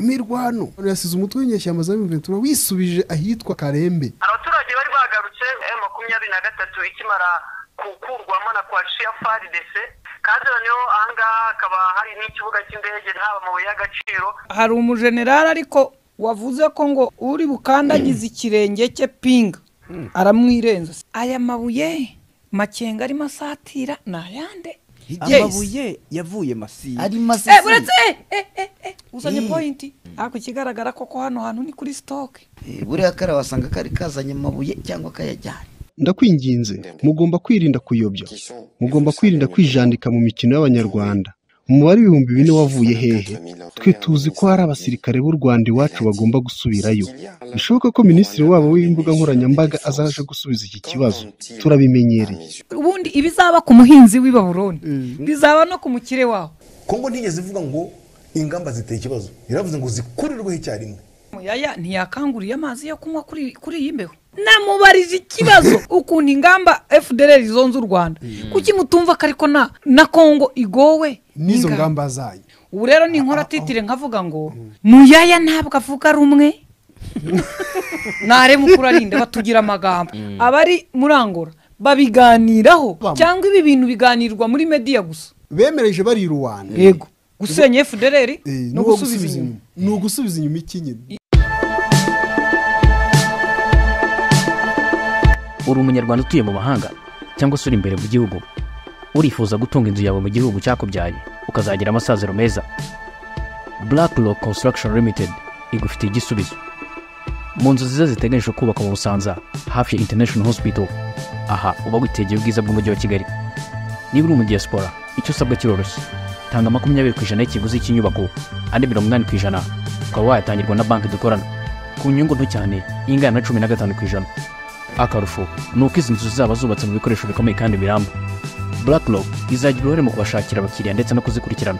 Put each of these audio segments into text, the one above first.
mirwano yasize umutwe w'inyeshyamba za Ventura wisubije ahitwa Karembe abaturage bari bagarutse M makumyabiri na gatatu ikimara gukurwamo na coalition FARDC kandi noneho ahangaha hakaba hari n'ikibuga cy'indege haba amabuye y'agaciro hari umujenerali ariko wavuze ko ngo uri bukandagize ikirenge cye pinga aramwirenza aya mabuye makenga arimo asatira ni ayande amabuye yavuye masisi ari Eh, masisi buretse eh, eh, eh, eh, uzanye Eh. pointi ariko ikigaragara koko hano hantu ni kuri sitoke Eh, buriya kariya wasanga kari kazanye amabuye cyangwa kayajyanye ndakwinginze mugomba kwirinda kuyobya mugomba kwirinda kwijandika mu mikino y'abanyarwanda umubare w'ibihumbi bine wavuye hehe twe tuzi ko hari abasirikare b'u Rwanda iwacu bagomba gusubirayo bishoboka ko minisitiri wabo w'imbuga nkoranyambaga azaje gusubiza iki kibazo turabimenyereye ubundi ibizaba ku muhinzi w'i baburoni bizaba no ku mukire waho kongo ntigeze ivuga ngo ingamba ziteye ikibazo yaravuze ngo zikurirweho icyarimwe muyaya ntiyakanguriye amazi yo kunywa kuri kuri iyi mbeho namubarije ikibazo ukuntu ingamba fdr zonze u rwanda kuki mutumva ko ariko na na kongo igowe n'izo n'ingamba? ngamba zanyu ubu rero ni inkora titire nkavuga ngo muyaya ntabwo avuga rumwe ntarebe ukura ninde batugira amagambo abari murangora babiganiraho Bam. cyangwa ibi bintu biganirwa muri mediya gusa bemereje bari ruwanda yego gusenya fdr no gusubiza inyuma ni ugusubiza inyuma iki nyine uri umunyarwanda utuye mu mahanga cyangwa se uri imbere mu gihugu urifuza gutunga inzu yawe mu gihugu cyakubyaye ukazagira amasaziro meza black rock construction limited igufitiye igisubizo mu nzu nziza ziteganyije kubaka mu busanza hafi ya international hospital aha uba witegeye ubwiza bw'umujyi wa kigali niba uri umudiyasipora icyo usabwa kiroroshye tanga makumyabiri ku ijana y'ikiguzi cy'inyubako andi mirongo inani ku ijana ukaba wayatangirwa na banki dukorana ku nyungu nto cyane ingana na cumi na gatanu ku ijana akarusho ni uko izi nzu zaba zubatse mu bikoresho bikomeye kandi biramba blackrock izagira uruhare mu kubashakira abakiriya ndetse no kuzikurikirana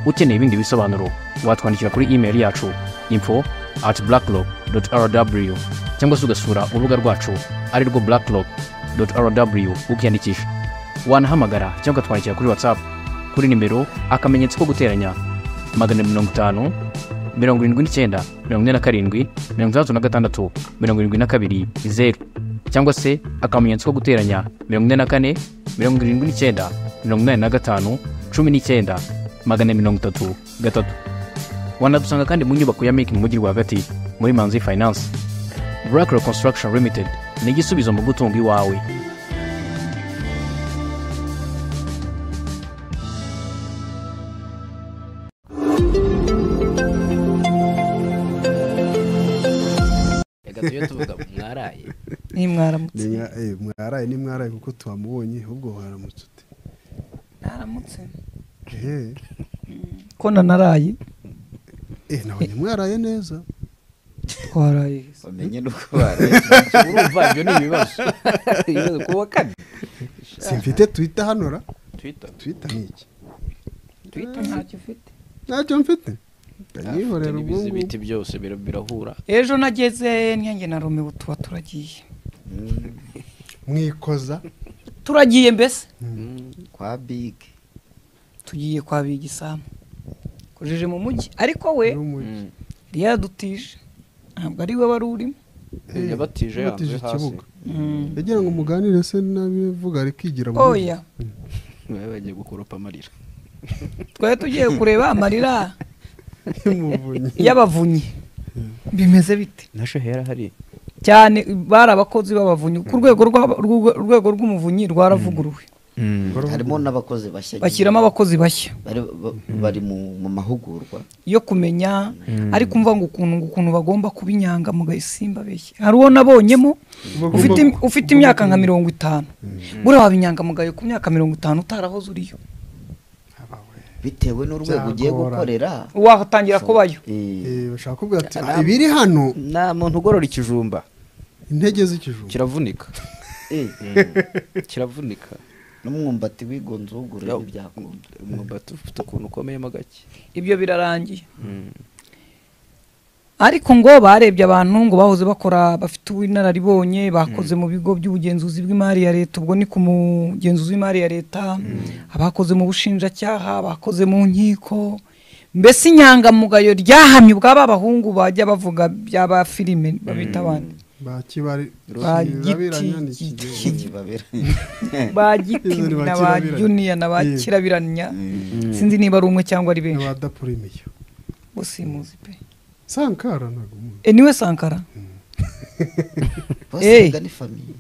ukeneye ibindi bisobanuro watwandikira kuri email yacu info at blackrock rw cyangwa se ugasura urubuga rwacu ari rwo blackrock rw ukiyandikisha wanahamagara cyangwa ukatwandikira kuri whatsapp kuri nimero akamenyetso ko guteranya magana mirongo itanu mirongo irindwi n'icyenda mirongo ine na karindwi mirongo itandatu na gatandatu mirongo irindwi na kabiri zeru cyangwa se akamenyetso ko guteranya mirongo ine na kane mirongo irindwi n'icyenda mirongo inani na gatanu cumi n'icyenda magana mirongo itatu gatatu wanadusanga kandi mu nyubako ya miki mu mujyi rwagati muri manzi finance burakiro construction limited ni igisubizo mu gutunga iwawe reka tujye tuvuga mwaraye ntimwaramutse Ni- eh, mwaraye ni mwaraye kuko tuhamubonye ahubwo waramutse ute ntaramutse Eh, ko nanaraye eh, nabonye mwaraye neza twaraye bamenye n'uko baraye urumva ibyo ni ibibazo ibibazo kuwa kane simfite twita hanora twita twita ni iki twita ntacyo ufite ntacyo mfite ndanyihorera ubwo ibizi ngubwo biti byose bira- birahura ejo nageze nyange na romewe tuba turagiye mwikoza turagiye mbese kwa bige tugiye kwa bigisamu kujeje mu mujyi ariko we n'umujyi yadutije ntabwo ari we wari urimo Eh, yabatije yabatije yanze hasi ikibuga yagira ngo muganire se n'abivuga ari kwigira mu mujyi. oya bari bagiye gukoropa amarira twari tugiye kureba amarira y'umuvunyi y'abavunyi bimeze bite nasho hera hari cyane bari abakozi b'abavunyi ku rwego rw'aba- rw'urwe- urwego rw'umuvunyi rwaravuguruwe harimo n'abakozi bashya bashyiramo abakozi bashya bari, ba- bari mu, mu mahugurwa yo kumenya ariko umva ngo ukuntu ngo ukuntu bagomba kuba inyangamugayo simbabeshye hari uwo nabonyemo Bagomba ufite im- ku- ufite imyaka nka mirongo itanu buriya waba inyangamugayo ku myaka mirongo itanu utarahoze uriyo bitewe n'urwego ugiye Byagorana. gukorera watangira kubayo Eh, Eh, bashaka kuvuga ati "Ah, ibiri hano nta muntu ugorora ikijumba intege z'ikijuju kiravunika eh, kiravunika n'umwumbati wigonze uwugura ntibyakunda umwumbati ufite ukuntu ukomeyemo gake ibyo birarangiye ariko ngo barebye abantu ngo bahoze bakora bafite ubunararibonye bakoze mu bigo by'ubugenzuzi bw'imari ya leta ubwo ni ku mugenzuzi w'imari ya leta abakoze mu bushinjacyaha abakoze mu nkiko mbese inyangamugayo ryahamye ubwaba abahungu bajya bavuga byaba filime babita abandi bakibari Ba birabiranya ni giti- ikigega Kibabera. ba giti Izo ni ba na ba kirabiranya. juniya na ba Yego. kirabiranya sinzi niba ari umwe cyangwa ari benshi abadapurimiyo busimuzi pe sankara ntabwo umuzi. E, niwe sankara basenga ni famiye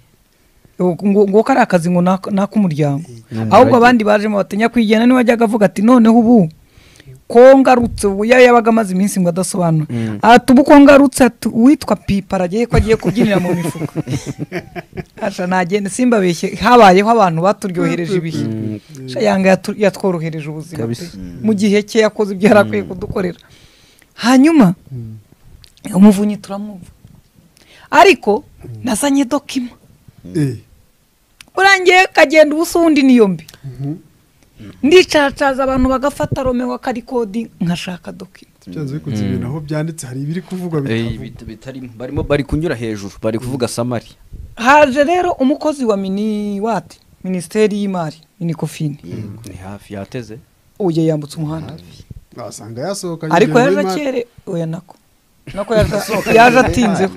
nguko ari akazi ngo ni ak- ni ak'umuryango ahubwo abandi bajemo batinya kwijyana niwe wajyaga avuga ati noneho ubu ko ngarutse ubu ya yabaga amaze iminsi ngo adasobanura ati ubu ko ngarutse ati uwitwa pipa aragiye ko agiye kubyinira mu mifuka asha nagende simbabeshye habayeho abantu baturyohereje ibihe Sha yanga yatu- yatworohereje ubuzima pe. mu gihe cye yakoze ibyo yari akwiye kudukorera hanyuma umuvunyi turamwumva ariko nazanye dokima Eh, urangiye kagenda ubusa uwundi niyo mbi ndicacaza abantu bagafata romeo akarikodi nkashaka dokima byanze bikunze ibintu aho byanditse hari ibiri kuvugwa bitavugwa barimo bari kunyura hejuru bari kuvuga samari haje rero umukozi wa mini wati minisiteri y'imari minikofini ni hafi yateze uye yambutse umuhanda wasanga yasohoka ariko yinjira yaje muri mari- akere oya nako nako yaje- yaje atinzeho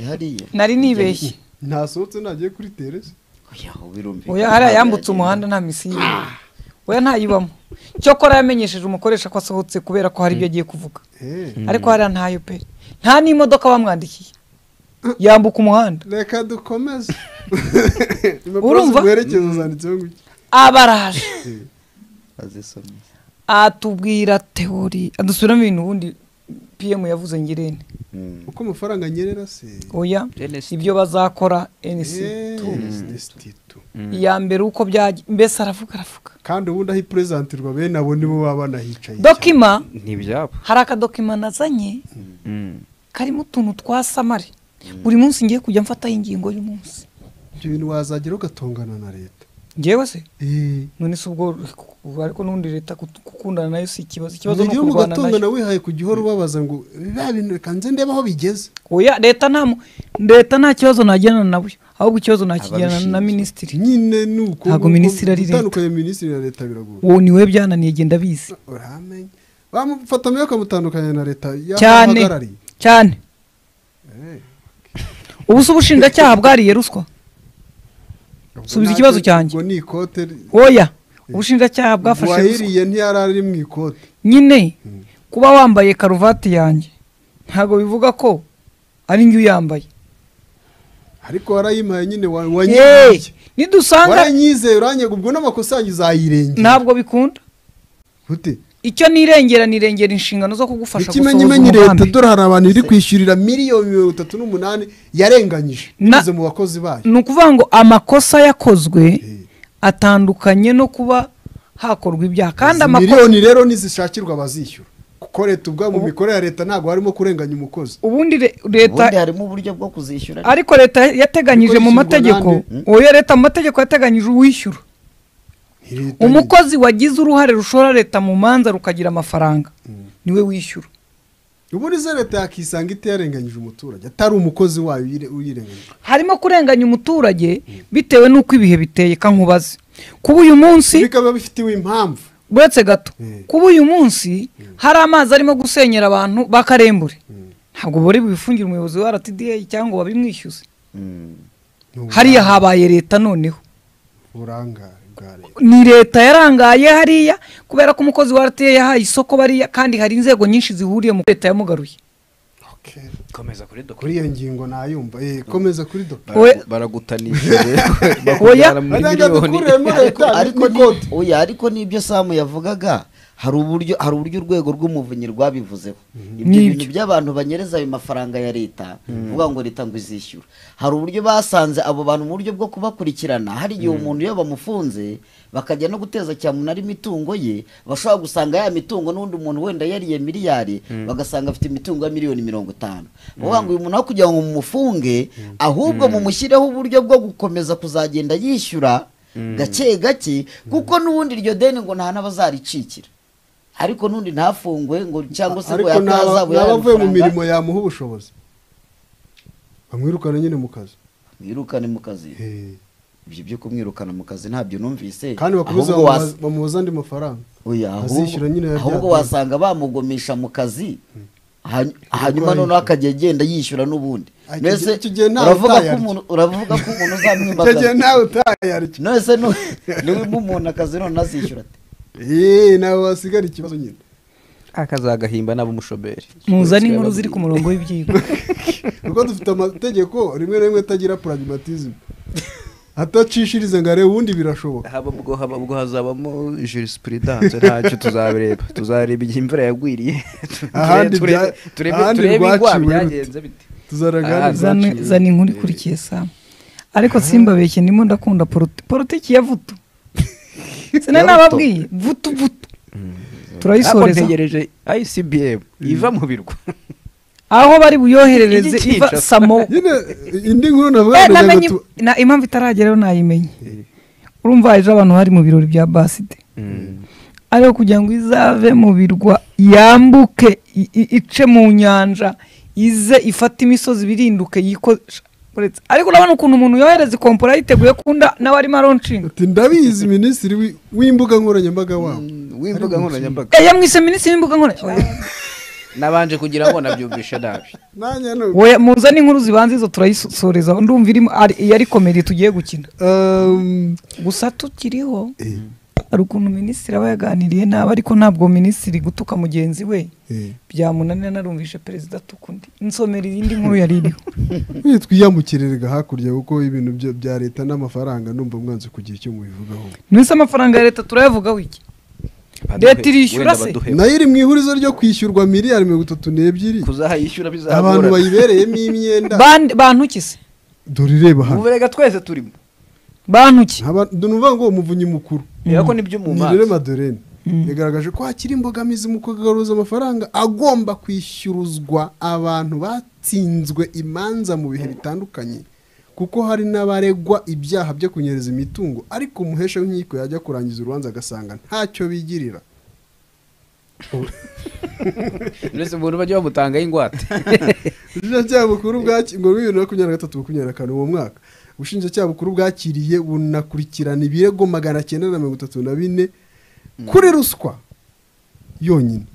hariya nari nibeshye ntasohotse nagiye kuri teresi oya aho birumvikana oya hariya yambutse umuhanda nta misiyo irimo. oya ntayibamo cyokora yamenyesheje umukoresha ko asohotse kubera ko hari ibyo agiye kuvuga Eh, ariko hariya ntayo pe nta n'imodoka bamwandikiye yambuka umuhanda reka dukomeze Urumva? impapuro werekezo zanditseho ngo iki abaraje azisomye atubwira teori adusubiramo ibintu ubundi pm yavuze ngirente uko amafaranga anyerera se oya NST. ibyo bazakora nc tu iya mbere uko byajya mbese aravuga aravuga kandi ubundi aho ipurezentirwa bene abo nibo baba banahicaye dokima ni ibyabo hari akadokima nazanye karimo utuntu twa samari buri munsi ngiye kujya mfataho ingingo y'umunsi cyane. ibyo bintu wazagera ugatongana na leta ngewe se Eh, none si ubwo ariko n'ubundi leta kut- gukundana nayo si ikibazo ikibazo ni niryo ukurwana nayo mugatongana wihaye ku gihora ubabaza ngo biba bintu reka nze ndebe aho bigeze oya leta nta mu- leta nta kibazo nagerana nawe ahubwo ikibazo nakigerana na Ababishinzwe. minisitiri nyine ni uko Ntabwo uko minisitiri ari leta. gutandukanya minisitiri na leta biragora uwo niwe byananiye genda bizi uramenye bamufata mbere bakamutandukanya na leta y'aho cyane ahagarariye. cyane ubu se ubushinjacyaha bwariye ruswa subiza ikibazo cyanjye. ngo ni ikote ri- oya ubushinjacyaha bwafashe ruswa uwayiriye ntiyari ari mu ikote nyine kuba wambaye karuvati yanjye ntabwo bivuga ko ari njye uyambaye ariko warayimpaye nyine wa- Yeee! wanyizeye nidusanga waranyizeye uranyega ubwo n'amakosa yanyu uzayirengera ntabwo bikunda gute icyo nirengera nirengera inshingano zo kugufasha gusohoza ikimenyimenyi leta umugambi dore hari abantu iri kwishyurira miliyoni mirongo itatu n'umunani yarenganyije Na- binyuze mu bakozi bayo ni ukuvuga ngo amakosa yakozwe atandukanye no kuba hakorwa ibyaha kandi Izi amakosa miliyoni rero nizishakirwa abazishyura kuko leta ubwabo mu mikorere ya leta ntabwo harimo kurenganya umukozi ubundi re- ubundi leta harimo uburyo bwo kuzishyura ariko leta yateganyije mu Ariko mategeko yishyurwa oya leta mu mategeko yateganyije uwishyura Ni leta umukozi wagize uruhare rushora leta mu manza rukagira amafaranga niwe wishyura nyine. ubundi se leta yakisanga itiyarenganyije umuturage atari umukozi wayo uyire- uyirenganyije harimo kurenganya umuturage bitewe n'uko ibihe biteye kankubaze kuba uyu munsi bikaba bifitiwe impamvu uretse gato Mm. kuba uyu munsi hari amazi arimo gusenyera abantu bakarembure ntabwo bari bifungire umuyobozi wa rtda cyangwa ngo babimwishyuze hariya habaye leta noneho uburangare bwa leta ni leta yarangaye hariya kubera ko umukozi wa rtda yahaye isoko bariya kandi hari inzego nyinshi zihuriye mu leta yamugaruye Okay. komeza kuri dokima kuri iyo ngingo nayumva Eh, komeza kuri do Oya. baragutanisha Oya. bakujyana muri Reka miliyoni dukuremo ariko leta ariko ni- n'ikote oya ariko nibyo samu yavugaga hari uburyo hari uburyo urwego rw'umuvunyi rwabivuzeho ibyo Nibyo. bintu by'abantu banyereza ayo mafaranga ya leta kuvuga ngo leta ngo izishyura hari uburyo basanze abo bantu mu buryo bwo kubakurikirana hari igihe umuntu iyo bamufunze bakajya no guteza cyamunara imitungo ye bashobora gusanga ya mitungo n'undi muntu wenda yariye miliyari bagasanga afite imitungo ya miliyoni mirongo itanu bavuga ngo uyu muntu aho kugira ngo mumufunge ahubwo mumushyireho uburyo bwo gukomeza kuzagenda yishyura gake gake kuko n'ubundi iryo deni ngo nta n'abazaricikira ariko n'undi ntafungwe ngo cyangwa se ngo ariko ni aba- yatazabuye ni abavuye mu mirimo yamuha ubushobozi bamwirukana nyine mu kazi mwirukane mu kazi Eh, ibyo byo kumwirukana mu kazi ntabyo numvise kandi bakomeza Ahubwo was- bamubaza- bamubaza andi mafaranga Oya, azishyura nyine ahubwo ya ahubwo byatanzwe. wasanga bamugomisha mu kazi hany- hanyuma noneho akajya agenda yishyura n'ubundi Ay, icyo Mbese gihe- icyo gihe ntawe uravuga ko utayarya. umuntu- uravuga ko umuntu icyo gihe uzamwimbaza nawe utayarya nonese nu- niwima umuntu akazi none azishyura ate eee nawe wasigara ikibazo nyine akazagahimba n'abumushoberi muzane inkuru ziri ku murongo w'ibyigwa kuko dufite amategeko rimwe na rimwe atagira pragmatism atacishiriza ngo arebe ubundi birashoboka haba ubwo haba ubwo hazabamo jurisprudence ntacyo tuzabireba tuzareba igihe imvura yagwiriye Ahandi turebe- bya- turebe ahandi turebe rwaciwe ingwara rute. byagenze bite tuzaragana Ah, zana zana inkuru ikurikiye saa ariko simbabeshye ndimo ndakunda politi- politiki ya vutu sinari nababwiye vutu vutu ariko turayisoreza ntegereje icbm iva mu birwa aho bari buyoherereze Ijya iva ikica. samo nyine indi nkuru navuga Eh, ngo namenye tu- na- impamvu itarageraho nayimenye urumva ejo abantu bari mu birori bya baside ariko kugira ngo izave mu birwa yambuke i- i- ice mu nyanja ize ifate imisozi birinduke yikoresha ariko urabona ukuntu umuntu yohereza ikompora yiteguye kunda nawe arimo aronshinga ati ndabizi minisitiri wi- w'imbuga nkoranyambaga wabo w'imbuga nkoranyambaga Eh, yamwise minisitiri w'imbuga nkoranyambaga nabanje kugira ngo nabyumvishe nabi nanjye hano Oya, muzane inkuru zibanza izo turayisoreza ndumva irimo ari- iyi ari komedi tugiye gukina um, gusa tukiriho hari ukuntu minisitiri aba yaganiriye nabi ariko ntabwo minisitiri gutuka mugenzi we eh, byamunanira narumvishe perezida atuka undi nsomera iyindi nkuru yari iriho none twiyambukirerega hakurya kuko ibintu bya- bya leta n'amafaranga numva mwanze kugira icyo mubivugaho mwese amafaranga ya leta turayavugaho iki Leta irishyura se? nayo iri mu ihurizo ryo kwishyurwa miliyari mirongo itatu n'ebyiri kuzaha yishyura abantu bizagorana bayibereyemo imyenda Bande- bantu ki se dore ireba hano ubu rega twese turimo bantu ki Aba- ni ukuvuga ngo umuvunyi mukuru reba ko nibyo mu maso nirere madorene yagaragaje ko hakiri imbogamizi mu kugaruza amafaranga agomba kwishyuruzwa abantu batsinzwe imanza mu bihe bitandukanye kuko hari n'abaregwa ibyaha byo kunyereza imitungo ariko umuhesha w'inkiko yajya kurangiza urubanza agasanga ntacyo bigirira uretse umuntu bajya bamutangaho ingwate ubushinjacyaha bukuru bwaki- ngo bibiri na makumyabiri na gatatu makumyabiri na kane uwo mwaka ubushinjacyaha bukuru bwakiriye bunakurikirana ibirego magana cyenda na mirongo itatu na bine kuri ruswa yonyine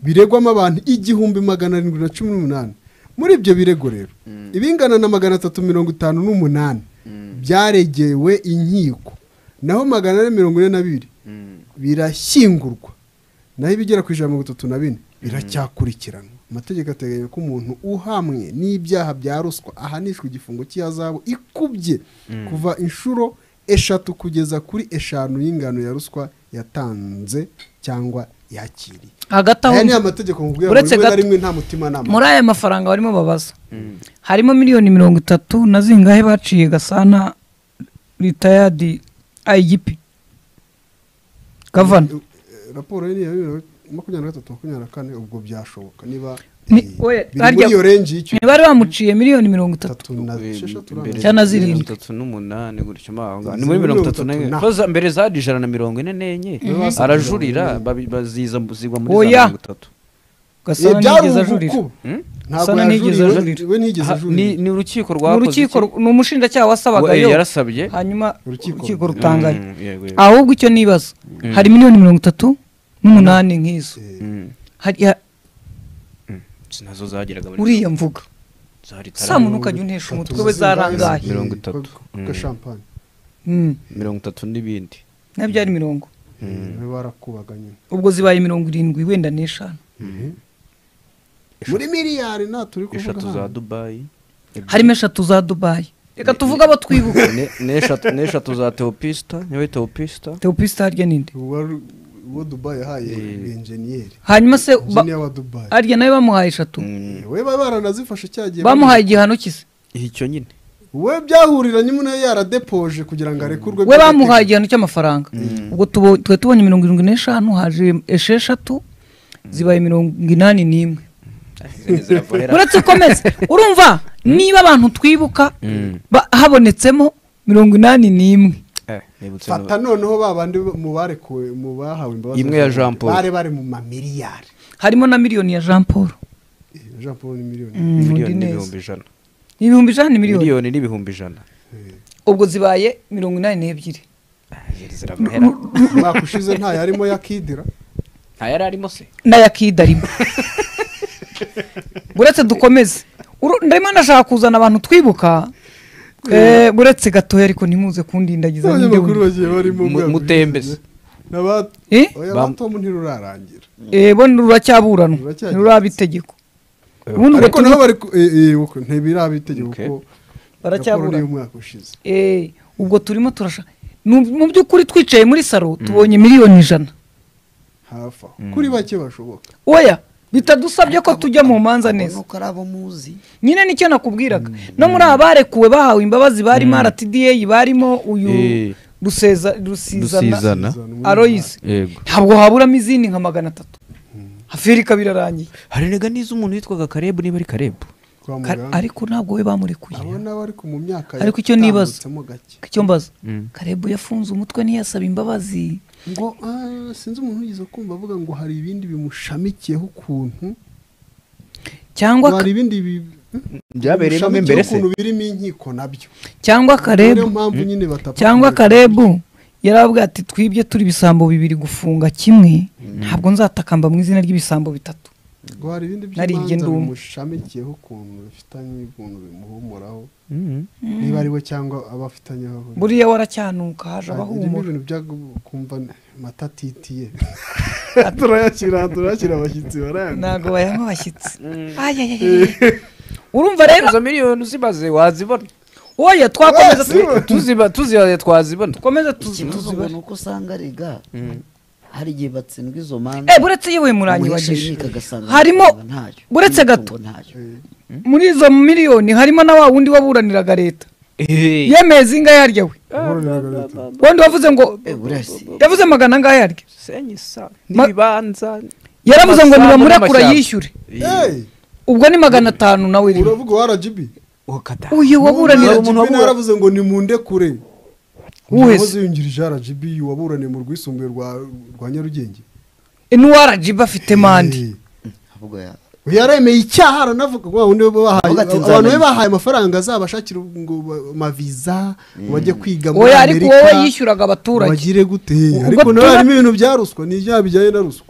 biregwamo abantu igihumbi magana arindwi na cumi n'umunani muri ibyo birego rero ibingana na magana atatu mirongo itanu n'umunani byaregewe inkiko naho magana ane mirongo ine na bibiri birashyingurwa naho ibigera ku ijana na mirongo itatu na bine biracyakurikiranwa amategeko ateganya ko umuntu uhamwe n'ibyaha bya ruswa ahanishwa igifungo cy'ihazabu ikubye kuva inshuro eshatu kugeza kuri eshanu y'ingano ya ruswa yatanze cyangwa yakiriye hagati aho aya ni amategeko nkubwira ngo uretse rimwe na gato- rimwe nta mutima nama muri aya mafaranga barimo babaza harimo miliyoni mirongo itatu na zingahe baciye gasana ritayadi ayigipi gavana raporo ye ni iya bibiri na makumyabiri na gatatu makumyabiri na kane ubwo byashoboka niba Ni- eh, oya, biri muri harya- iyo renji y'icyo ntibari bamuciye miliyoni mirongo itatu itatu na esheshatu Imbere urangije. Cyangwa na zirindwi. mirongo itatu n'umunani gutyo mo aho ngaho. ni muri mirongo itatu na Mirongo itatu na- Koza mbere zari ijana na mirongo ine n'enye arajurira babi- baziza zigwa muri Oya. za mirongo itatu Eh, gasana byari ntiyigeze ajurira ubukuku Hmm? ntabwo Sana ntiyigeze yajurira we- ajurira. we ntigeze Ha- ajurira ni ni urukiko mu rwakoze rukiko iki? ni umushinjacyaha wasabagayo We yarasabye hanyuma Urukiko. urukiko rutangaye Mm, yego, yego. ahubwo icyo nibaza hari miliyoni mirongo itatu n'umunani nk'izo Mm, Hariya- nazo zageraga muri uriya mvuga zari sa muntu ukajya untesha umutwe we zarangaye Mirongo itatu. kuko shampanye Mm, mirongo itatu n'ibindi na byari mirongo we barakubaga nyine ubwo zibaye mirongo irindwi wenda n'eshanu muri miliyari nta turi kuvuga eshatu za hano dubayi harimo eshatu za dubayi reka tuvuge abo twibuka Ne- n'eshatu n'eshatu za teopisita niwe teopisita teopista harya ninde uwo wari- uwo dubayi yahaye enjeniyeri hanyuma se ba- enjeniya wa dubayi harya nawe bamuhaye eshatu Eh, we baba baranazifashe cya gihe bamuhaye igihano kise icyo nyine we byahuriranye umuntu yari yaradepoje kugira ngo arekurwe we by'agateganyo. bamuhaye igihano cy'amafaranga ubwo tubo- twari tubonye mirongo irindwi n'eshanu haje esheshatu zibaye mirongo inani n'imwe uretse ukomeze urumva niba abantu twibuka ba- habonetsemo mirongo inani n'imwe fata noneho ba bandi mu barekuwe mu bahawe imbabazi Imwe ya Jean Paul. bari bari mu mamiliyari harimo na miliyoni ya jean paul Eh, Jean Paul ni miliyoni Mm, undi miliyoni neza. n'ibihumbi ijana ibihumbi ijana ni miliyoni miliyoni n'ibihumbi ijana ubwo zibaye mirongo inani n'ebyiri Jeri ziramuhera umwaka ushize nta yarimo yakidira nta yari arimo se n'ayakidarimo buretse dukomeze Uru- ndimo ndashaka kuzana abantu twibuka eh, buretse gatoya ariko ntimuze kundindagiza abanyamakuru n'ibyo bagiye barimo Mu- umwaka mutembeze ushize. N'aba- Eh? oya, Bam- abatomu ntirurarangira Eh, bo ruracyaburanwa Ruracyagenze. ntiruraba itegeko ubundi ariko ugatuma- nabo bari ku- eh, eh, uko, ntibiraba itegeko Okay. ko raporo baracyaburana y'umwaka ushize Eh, ubwo turimo turashaka mu by'ukuri twicaye muri saro tubonye miliyoni ijana hafi aho kuri bake bashoboka oya bitadusabye ko tujya mu manza neza nuko ari abo muzi nyine nicyo nakubwiraga no muri aba barekuwe bahawe imbabazi barimo rtda barimo uyu Eh. ruseza rusizana dusizana aroyisi yego ntabwo haburamo izindi nka magana atatu hafirika birarangiye hari nega n'izo umuntu witwaga karebu niba ari karebu kwa Ka- muganga ariko ntabwo we bamurekuye abo nabo ariko mu myaka Ariko icyo nibaza. yatambutsemo gake icyo mbaza Mm. karebu yafunze umutwe ntiyasaba imbabazi ngo ah, sinzi umuntu wigeze kumva avuga ngo hari ibindi bimushamikiyeho ukuntu ngo cyangwa ka- hari ibindi bi- byabereyemo bimushamikiyeho imbere se ukuntu birimo inkiko nabyo cyangwa niyo karebu mpamvu nyine batapfa cyangwa kumureka. karebu yaravuga ati twibye turi ibisambo bibiri gufunga kimwe ntabwo nzatakamba mu izina ry'ibisambo bitatu ngo hari ibindi Nari by'imanza igenda umwe. bimushamikiyeho ukuntu bifitanye ukuntu bimuhumuraho niba ari we cyangwa abo afitanye aho ahuriye. buriya waracyanuka haje Ah, irimo abahumura ibintu byo kumva matatitiye turayakira turayakira abashyitsi barayanga ntabwo bayanywa abashyitsi Ayayayaya. urumva rero izo miliyoni uzibaze wazibona oya twakomeza tu- Wazibona. tuziba tuzibaze twazibona tukomeze tu- ikibazo ngo tuzibare ni uko usanga rega hari igihe batsindwa izo Eh, manza buretse yewe umuhesha muranyibagisha inkiko agasanga harimo amafaranga ntayo buretse n'imitungo gato. ntayo muri izo miliyoni harimo na wa wundi waburaniraga leta yemeye zingahe harya we wundi wavuze ngo Eh, buriya si yavuze magana angahe harya senyisa Ma- n'ibibanza yaravuze ngo Amasambu nibamurekura n'amashyamba. yishyure ubwo ni magana atanu nawe iriho uravuga wa rgb ukata uyu waburanira umuntu yaravuze ngo nimunde kure wese yungirije rgb waburaniye mu rwisumbuye rwa rwa nyarugenge Eh, n'uwa rgb afite mande Eh, ahubwo ya uyu yaremeye icyaha aranavuga ngo wundi we bahaye Avuga ati, abantu be nzamenye. bahaye amafaranga azabashakira ngo ba- amaviza bajye kwiga muri oya ariko amerika wowe yishyuraga abaturage bagire gute Ubwo ariko nawe tuna- harimo ibintu bya ruswa ni ibyaha bijyanye na ruswa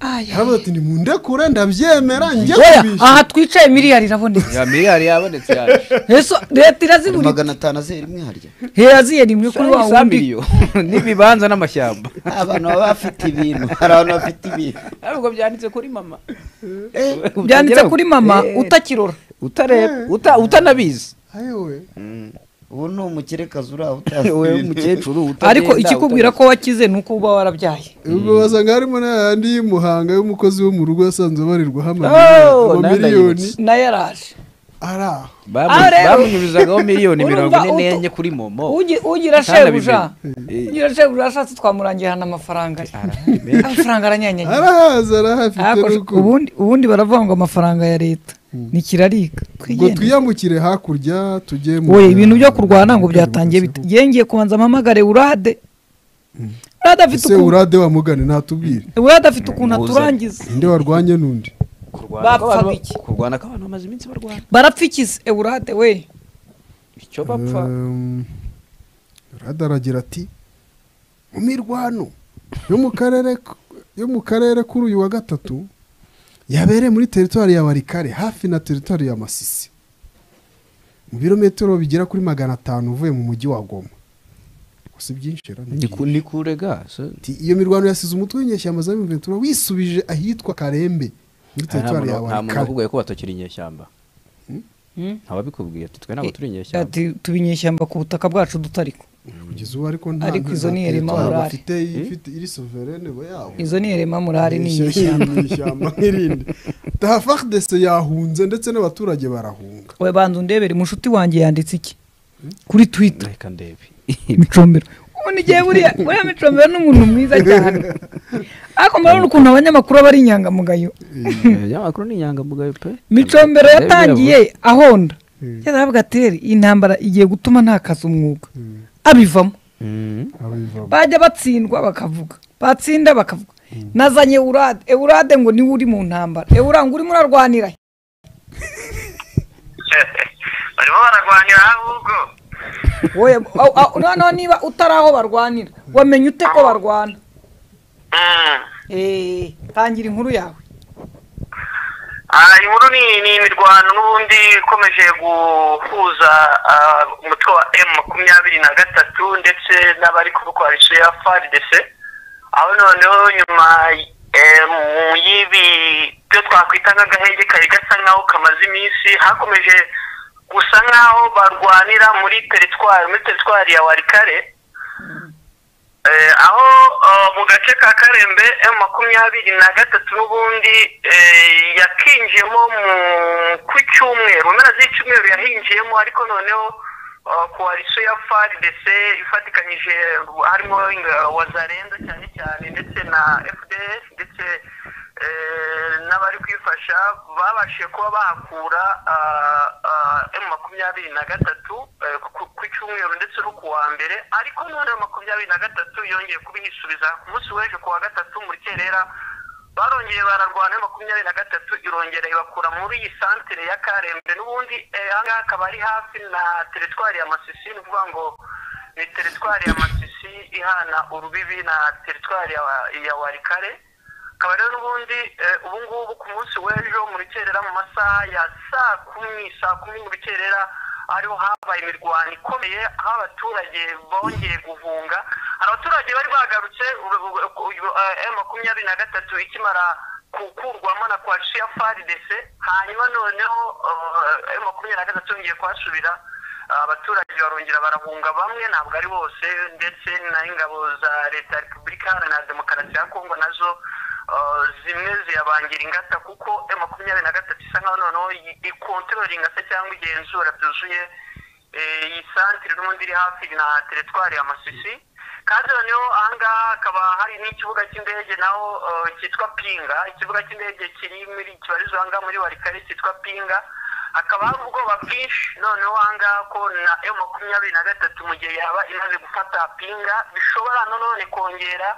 Ayayaya. yaravuze ati nimundekure ndabyemera njye oya kubishyura aha twicaye miliyari irabonetse ya miliyari yabonetse yaje Eso leta hari irazibura magana atanu azera imwe harya heraziye rimwe kuri wa senyisa wundi miliyoni n'ibibanza n'amashyamba abantu baba bafite ibintu hari abantu bafite ibintu ariko byanditse kuri mama byanditse kuri mama utakirora utareba uta- utanabizi ayowe ubu ni umukerekazi uri aho we utazi umukecuru utagenda, ariko ikikubwira utagenda. ko wakize ni uko uba warabyaye ubwo basanga harimo n'ayandi y'umuhanga y'umukozi wo mu rugo yasanzwe abarirwaho Oh, amamiliyoni- nanda amamiliyoni yibutse. nayo yaraje ari aho Bamu- Ah, rero. bamunyuzagaho miliyoni mirongo Urumva ine utu- n'enye kuri momo Ugi- ugira Ntanabimenye. shebuja Eh. ugira shebuja ashatse twamurangira hano amafaranga ye. amafaranga aranyanyagira arahazi arahafite Arako- n'uko ubundi ubundi baravuga ngo amafaranga ya leta ni kirarika ngo twigende twiyambukire hakurya tujye mu wowe ibintu byo kurwana ngo byatangiye bite yengeye kubanza mpamagare urade urade afite ese ukuntu urade wamugane ntatubwire urade afite ukuntu Muzane. aturangiza ninde warwanye n'undi kurwana ko bapfaga abantu- iki? kurwana ko abantu bamaze iminsi barwana barapfa ikizi eurade we icyo bapfa Um, urade aragira ati mu mirwano yo mu karere k- yo mu karere kuri uyu wa gatatu yabereye muri teritwari ya warikare hafi na teritwari ya masisi mu birometero bigera kuri magana atanu uvuye mu mujyi wa goma Ubwo si byinshi ra, ni Ni byinshi. ku- ni kurega se. Ati, iyo mirwano yasize umutwe w'inyeshyamba za biventura wisubije ahitwa karembe muri Ah, nta teritwari ya muntu- nta muntu warikare wakubwiye ko batakiri inyeshyamba ntawabikubwiye ati twe ntabwo turi inyeshyamba ati tubinyeshyamba ku butaka bwacu dutariko kugeza ubu ariko nta Ariko izo ni nta irema teritwari morale. bafite ifite iri soverene bo yabo izo ni erema murari ni inyeshyamba ishyamba nk'irindi dese yahunze ndetse n'abaturage barahunga we banza undebere umushuti wanjye yanditse iki kuri twita reka ndebe micombero ubundi igihe buriya buriya micombero ni umuntu mwiza cyane ariko murabona ukuntu abanyamakuru aba ari inyangamugayo ibinyamakuru ni inyangamugayo pe micombero Ndebe yatangiye ahonda yari avuga ati "Rero iyi ntambara igiye gutuma ntakaza umwuga abivamo Mm. abivamo bajya batsindwa bakavuga batsinda bakavuga nazanye eurade eurade ngo niwe uri mu ntambara eurade ngo urimo urarwanira he? barimo bararwanira ahubwo wowe au- au- noneho niba utari aho barwanira wamenye ute ko barwana Eh, tangira inkuru yawe Ah, inkuru ni ni imirwano n'ubundi ikomeje guhuza ah, umutwe wa M makumyabiri na gatatu ndetse n'abari kubukoresha ya FARDC aho noneho nyuma eh, mu y'ibi byo twakwita nk'agahenge kari gasa nk'aho kamaze iminsi hakomeje gusa nk'aho barwanira muri teritwari muri teritwari ya warikare Eh, aho eh, mu gace ka karembe emu makumyabiri na gatatu n'ubundi eh, yakinjiyemo mu- ku cyumweru mpera z'icyumweru yahinjiyemo ariko noneho eh, koalisiyo ya fardc ifatikanyije harimo eh, wazarenza cyane cyane ndetse na fds ndetse eh, n'abari kwifasha babashije kuba bahakura ah, ah, emu makumyabiri na gatatu eh, ku- ku cyumweru ndetse no ku wa mbere ariko none makumyabiri na gatatu yongeye kubihisubiza ku munsi w'ejo ku wa gatatu mu rukerera barongeye bararwana makumyabiri na gatatu irongera ibakura muri iyi santere ya karembe n'ubundi eh, aha ngaha akaba ari hafi na teritwari ya masisi ni ukuvuga ngo ni teritwari ya masisi ihana urubibi na teritwari ya- ya warikare akaba rero n'ubundi eh, ubu ngubu ku munsi w'ejo mu rukerera mu masaha ya saa kumi saa kumi mu rukerera ariho habaye imirwano ikomeye aho abaturage bongeye guhunga hari abaturage bari bagarutse makumyabiri na gatatu ikimara gukurwamo na kwashiya frdc hanyuma noneho makumyabiri na gatatu yongeye kuhasubira abaturage barongera barahunga bamwe ntabwo ari bose ndetse n'ingabo za leta ya repubulika iharanira demokarasi ya kongo nazo eh, zimwe ziyabangira ingata kuko e makumyabiri na gatatu isa nkaho noneho ikontorora ingata cyangwa igenzura byuzuye eh, iyi santire n'ubundi iri hafi na teritwari ya masisi kandi noneho aha ngaha hakaba hari n'ikibuga cy'indege naho eh, cyitwa pinga ikibuga cy'indege kiri muri kibarizwa aha ngaha muri warikare cyitwa pinga hakaba hari ubwoba bwinshi noneho aha ngaha ko na e makumyabiri na gatatu mu gihe yaba imaze gufata pinga bishobora nanone kongera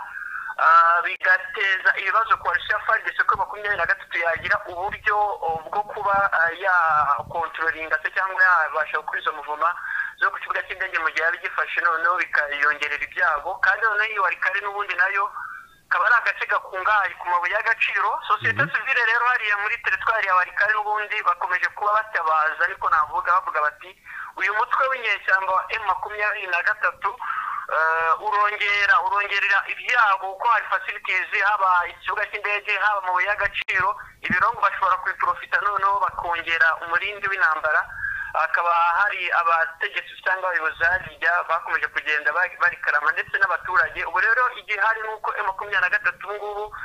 ah, bigateza ibibazo ku barusha fagisi ko makumyabiri na gatatu yagira uburyo oh, bwo kuba ah, yakontrolinga se cyangwa yabasha gukora izo muvuma zo ku kibuga cy'indege mu gihe yaba igifashe noneho bikayongerera ibyago kandi noneho iyo warikare n'ubundi nayo kaba ari agace gakungahaye ku mabuye y'agaciro sosiyete sivile rero hariya muri teritwari ya warikari n'ubundi bakomeje kuba batabaza ariko navuga bavuga bati uyu mutwe w'inyeshyamba wa m makumyabiri na gatatu eh, urongera urongerera ibyago kuko hari fasilitizi haba ikibuga cy'indege haba amabuye y'agaciro ibirombo bashobora kubiprofita noneho bakongera umurindi w'intambara hakaba hari abategetsi cyangwa abayobozi harirya bakomeje kugenda ba- barikarama ndetse n'abaturage ubu rero igihari ni uko M makumyabiri na gatatu ubu ngubu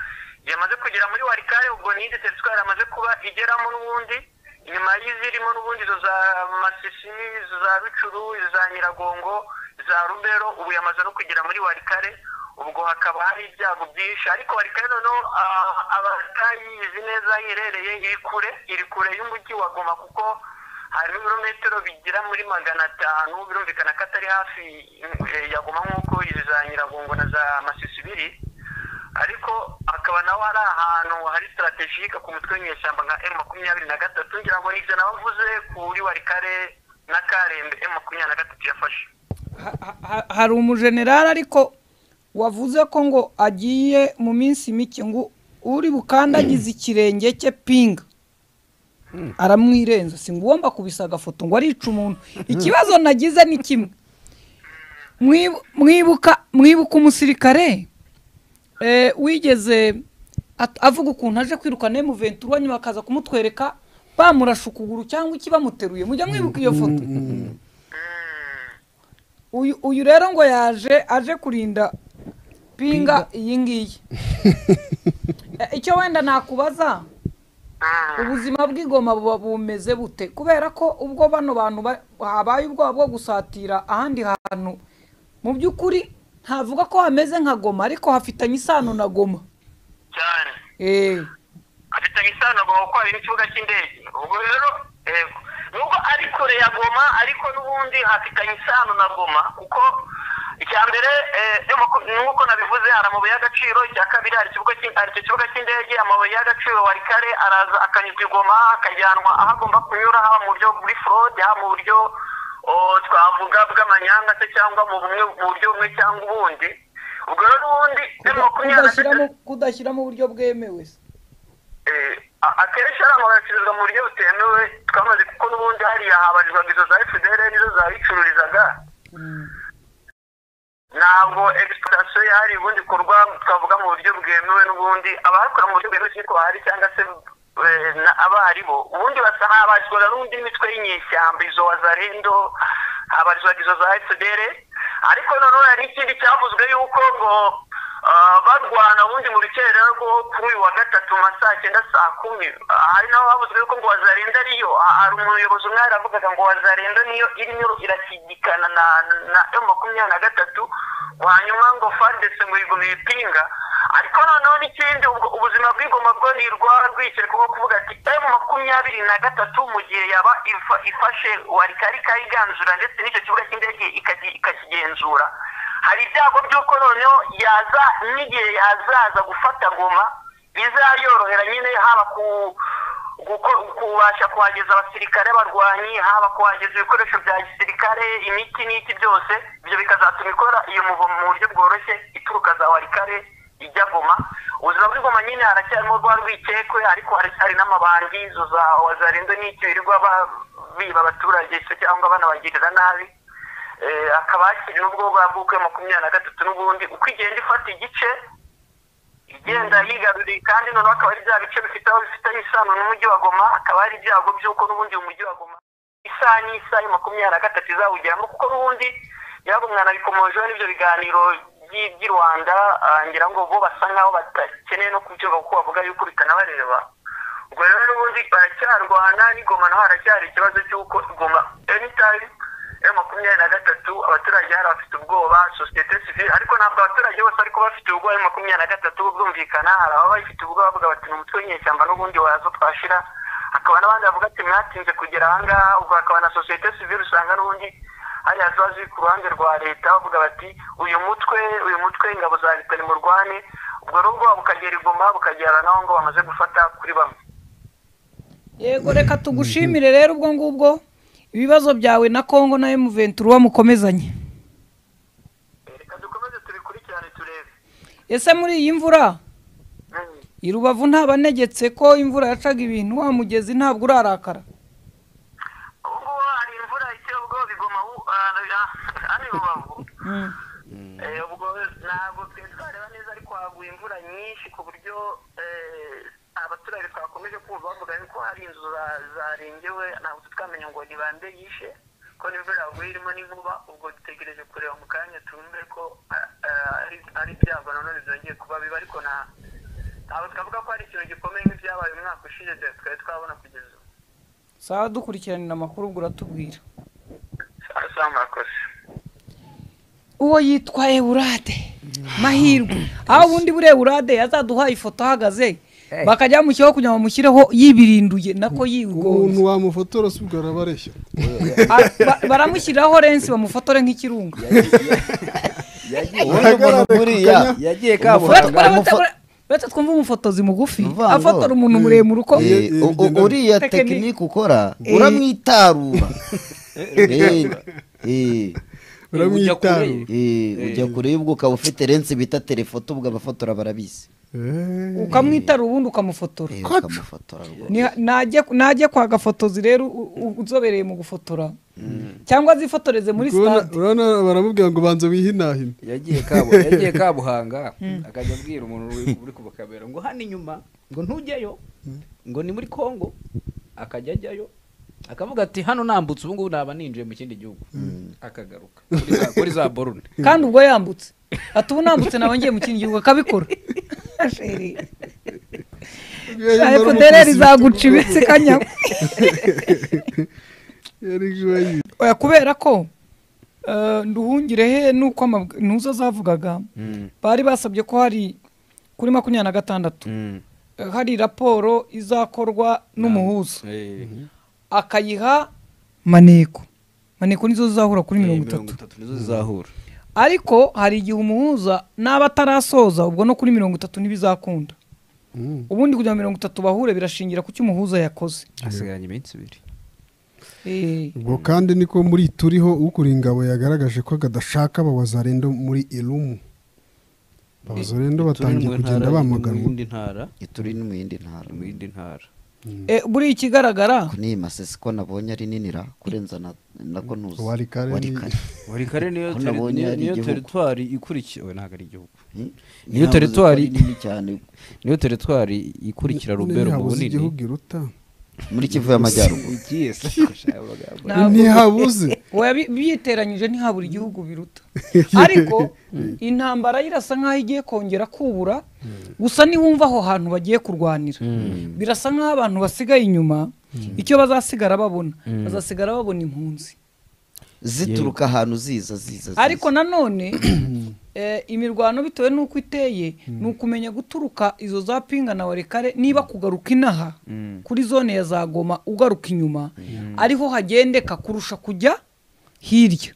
yamaze kugera muri warikare ubwo ni indi teritwari amaze kuba igeramo n'ubundi inyuma y'izirimo n'ubundi izo za masisi izo za bicuru izo za nyiragongo za rubero ubu yamaze no kugera muri warikare ubwo hakaba hari ibyago byinshi ariko warikare noneho ah, abatayizi neza iherereye iri kure iri kure y'umujyi wa goma kuko harimo ibirometero bigira muri magana atanu birumvikana ko atari hafi eh, ya goma nk'uko izi za nyiragongo na za masisi biri ariko akaba nawe ari ahantu hari sitaratejike ku mutwe w'inyeshyamba nka m makumyabiri na gatatu ngira ngo nibyo nabavuze kuri warikare na karembe m makumyabiri na gatatu yafashe Ha- ha- ha- hari umujenerali ariko wavuze ko ngo agiye mu minsi mike ngo uri bukandagize ikirenge cye pinga aramwirenza si ngombwa kubisa agafoto ngo arica umuntu ikibazo nagize ni kimwe Mwib- mwibuka mwibuka umusirikare eh, wigeze at- avuga ukuntu aje kwirukana emuventura nyuma akaza kumutwereka bamurashe ukuguru cyangwa iki bamuteruye mujya mwibuka iyo foto uyu uyu rero ngo yaje aje kurinda pinga iyi ngiyi Eh, icyo wenda nakubaza ubuzima bw'igoma buba bumeze bute kubera ko ubwo bano bantu ba- habaye ubwoba bwo gusatira ahandi hantu mu by'ukuri ntavuga ko hameze nka goma ariko hafitanye isano na goma cyane Eh, afitanye isano na goma kuko hari n'ikibuga cy'indege ubwo rero eh, nubwo ari kure ya goma ariko n'ubundi hafitanye isano na goma kuko icya mbere eh, n'uko- nk'uko nabivuze hari amabuye y'agaciro icya kabiri hari ikibuga cy'i- hari icyo kibuga cy'indege amabuye y'agaciro wari kare araza akanyuzwa i goma akajyanwa aho agomba kunyura haba mu buryo buri forode haba mu buryo twavuga bw'amanyanga se cyangwa mu bumwe mu buryo bumwe cyangwa ubundi ubwo rero ubundi kudashyiramo kudashyiramo uburyo bwemewe se Eh, a- akenshi ari amabacururizwa mu buryo butemewe twamaze kuko n'ubundi hariya habarizwaga izo za fdr nizo zabicururizaga ntabwo exportation yahari ubundi ikorwa twavuga mu buryo bwemewe n'ubundi abahakora mu buryo bwemewe siniko bahari cyangwa se eh, na- abaribo ubundi basa habarizwaga n'undi mitwe y'inyeshyamba izo wazarendo habarizwaga izo za fdr ariko noneho hari ikindi cyavuzwe yuko ngo ah, barwana ubundi mu rukerera rwo kuri uyu wa gatatu mu ma saa cyenda saa kumi Ah, hari naho havuzwe yuko ngo wazarenda ariyo Ah, hari umuyobozi umwe yaravugaga ngo wazarenda niyo irimo irashyigikana na na M makumyabiri na gatatu ngo hanyuma ngo fandese ngo igoma ipinga ariko noneho n'ikindi ubwo ubuzima bw'igoma bwo ni rwarwikire kuko kuvuga ati emu makumyabiri na gatatu mu gihe yaba ifa- ifashe warikari ikayiganzura ndetse n'icyo kibuga cy'indege ikaki- ikakigenzura hari ibyago by'uko noneho yaza n'igihe yazaza gufata ngoma bizayorohera nyine haba ku guko- kubasha kuhageza abasirikare barwanyi haba kuhageza ibikoresho bya gisirikare imiti n'iki byose ibyo bikazatuma ikora iyo muvo mu buryo bworoshye ituruka za warikare ijya goma ubuzima bw'igoma nyine haracyarimo rwa rwikekwe ariko haracyari n'amabandi izo za wazarendo n'iki birirwa ba- biba abaturage se cyangwa banabagirira nabi Eh, hakaba hakiri n'ubwo bwa bw'ukwe makumyabiri na gatatu n'ubundi uko igenda ifata igice igenda yigaruriye kandi noneho akaba ari bya bice bifite aho bifitanye isano n'umujyi wa goma hakaba hari ibyago by'uko n'ubundi uyu mujyi wa goma isaha n'isaha ya makumyabiri na gatatu izawugeramo kuko n'ubundi byagumwana bikomojeho n'ibyo biganiro by'i by'i rwanda ah, ngira ngo bo basa nk'aho badakeneye no kubyumva kuko bavuga yuko bitanabareba ubwo rero n'ubundi baracyarwana n'igoma naho haracyari ikibazo cy'uko igoma anytime ya makumyabiri na gatatu abaturage hari abafite ubwoba sosiyete sivile ariko ntabwo abaturage bose ariko bafite ubwoba ya makumyabiri na gatatu bwumvikana hari ababa bafite ubwoba bavuga bati ni umutwe w'inyeshyamba n'ubundi waza twashira hakaba n'abandi bavuga ati mwatinze kugera ahangaha ubwo hakaba na sosiyete sivile usanga n'ubundi hariya ziba ziri ku ruhande rwa leta bavuga bati uyu mutwe uyu mutwe ingabo za leta ni murwane ubwo nubwo bukagera igoma bukagera naho ngo bamaze gufata kuri bamwe yego reka tugushimire rero ubwo ngubwo ibibazo byawe na kongo na emuventura uba mukomezanye ese muri iyi mvura i rubavu ntabanegetse ko imvura yacaga ibintu wa mugezi ntabwo urarakara Mm. Eh, ubwo ntabwo twe twareba neza ariko haguye imvura nyinshi ku buryo eh, abaturage twakomeje kumva bavuga yuko hari inzu za- zarengewe ntabwo tutwamenya ngo ni bande yishe ko n'imvura yaguye irimo n'inkuba ubwo dutegereje kureba mu kanya twumve ko ah, ah, ari- ari ibyago nanone byongeye kuba biba ariko nta ntabwo twavuga ko hari ikintu gikomeye nk'ibyabaye umwaka ushize twari twabona kugeza ubu sawa dukurikiranira amakuru ubwo uratubwira asaba murakoze uwo yitwa eurade mahirwe aho ubundi buriya eurade yazaduhaye ifoto ahagaze bakajya bamushyiraho kugira ngo bamushyireho yibirinduye nako yigonze umuntu wamufotora si ubwo arabareshya Ah, ba- baramushyiriraho lensi bamufotore nk'ikirunga ubundi umuntu buriya yagiye Uretse- kabuhanga uretse- umufo- uretse- uretse twumva umufotozi mugufi Uvuga ngo- afotora umuntu muremure uko Eh, u- u- bigendana. uriya Tekiniki. tekinike ukora Eh. uramwitarura Eh, eh, uramwitaruye eh, ujya kure y'ubwo ukaba ufite lensi bita telefoto ubwo abafotora barabizi ukamwitara ubundi ukamufotora Eh, ukamufotora rwose. Ni- najya najya kwa gafotozi rero u- u- uzobereye mu gufotora cyangwa zifotoreze muri sitade urabona baramubwira ngo banza wihinahine yagiye kabu yagiye kabuhanga akajya abwira umuntu uri- uri ku kamera ngo hano inyuma ngo ntujyayo ngo ni muri kongo akajya ajyayo akavuga ati hano nambutse ubu ngubu naba ninjiye mu kindi gihugu akagaruka kuri za- kuri za borune kandi ubwo yambutse ati ubu nambutse nawe ngiye mu kindi gihugu akabikora Sheri. FDR izaguca imitsi kanyamu Oya, kubera ko eh, nduhungire he nuko amabw- ntuzo zavugaga bari basabye ko hari kuri makumyabiri na gatandatu eh, hari raporo izakorwa n'umuhuza Eh, akayiha maneko maneko nizo zizahura kuri mirongo mirongo itatu itatu nizo zizahura ariko hari igihe umuhuza n'aba atarasoza ubwo no kuri mirongo itatu ntibizakunda ubundi kugira ngo mirongo itatu bahure birashingira ku cyo umuhuza yakoze hasigaranye iminsi ibiri Eh, ubwo kandi niko muri turiho ukuriye ingabo yagaragaje ko kadashaka abawazarendo muri irumu abawazarendo batangiye kugenda bamaganwa mu yindi ntara ituri no mu yindi ntara mu yindi ntara eh, buriya ikigaragara Ko n'iyi masesi ko nabonye ari ninira kurenza na- nako ntuzi Wari kare wari ni- kare buri kare niyo Ko teri- nabonye niyo- ari niyo igihugu. teritwari ikurikiye we ntabwo ari igihugu Hmm? Niyo Ntavuze ko ari teritwari- nini cyane niyo teritwari ikurikira rubero mu ntihabuze bunini igihugu iruta muri kivu y'amajyaruguru Igiye se, gushaka amagambo. ntabwo- ntihabuze oya bi- biyiteranyije ntihabura igihugu biruta ariko intambara irasa nk'aho igiye kongera kubura gusa niwumva aho hantu bagiye kurwanira birasa nk'aho abantu basigaye inyuma icyo bazasigara babona bazasigara babona impunzi zituruka ahantu ziza ziza ziza. ariko nanone eh, imirwano bitewe n'uko iteye ni ukumenya guturuka izo za pinga na warekare niba kugaruka inaha kuri zone ya za goma ugaruka inyuma ariho hagendeka kurusha kujya hirya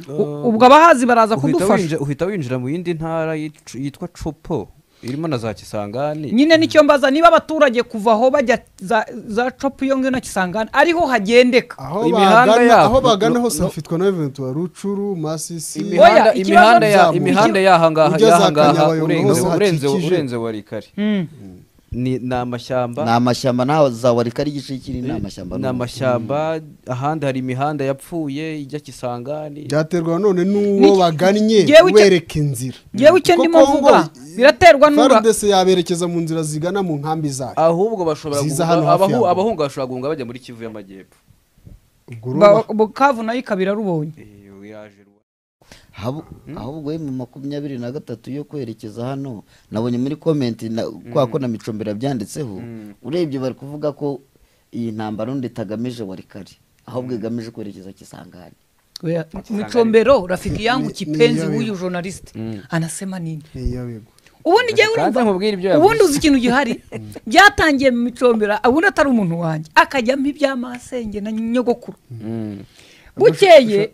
U- ubwo abahazi baraza uhita kudufasha winjira- uhita winjira mu yindi ntara yitwa yitwa copo irimo na za kisangani nyine nicyo mbaza niba abaturage kuva aho bajya za- za copu iyo ngiyo na kisangani ariho hagendeka aho Imihanda bagana yabo- aho bagana no- hose no- hafitwa na eventu rucuru masisi Imihanda- Oya, ikibazo- imihanda ya- Zamuka. imihanda yaha ngaha Ujya za yaha ngaha Kanyabayonga urenze hose urenze hakikije. urenze warikare Mm. ni ni amashyamba ni amashyamba naho za warikari igice kinini ni amashyamba ni amashyamba ahandi hari imihanda yapfuye ijya kisangani byaterwa none n'uwo Ni- bagannye Jyewe icyo- wereka inzira Jyewe icyo ndimo Kuko Congo, mvuga, biraterwa n'ura- FARDC yaberekeza mu nzira zigana mu nkambi zayo ahubwo bashobora Ziza guhunga- hano hafi abahu- yabo. abahunga bashobora guhunga bajya muri kivu y'amajyepfo ubwo urumva Ba- bukavu nayo ikaba irarubonye Eh, yaje ru- Habu- ahubwo we mu makumyabiri na gatatu yo kwerekeza hano nabonye muri komenti na- kwa ko na micombero yabyanditseho urebye bari kuvuga ko iyi ntambaro ndi itagamije warikari ahubwo igamije kwerekeza kisangani Oya, micombero rafiki yangu kipenzi Niyo. huyu journalist anasema nini Iya, wego. ubundi njyewe Kandi urumva nkubwire ibyo yavuze. ubundi uzi ikintu gihari byatangiye mu micombero ubundi atari umuntu wanjye akajyamo ibyamasenge na nyogokuru bukeye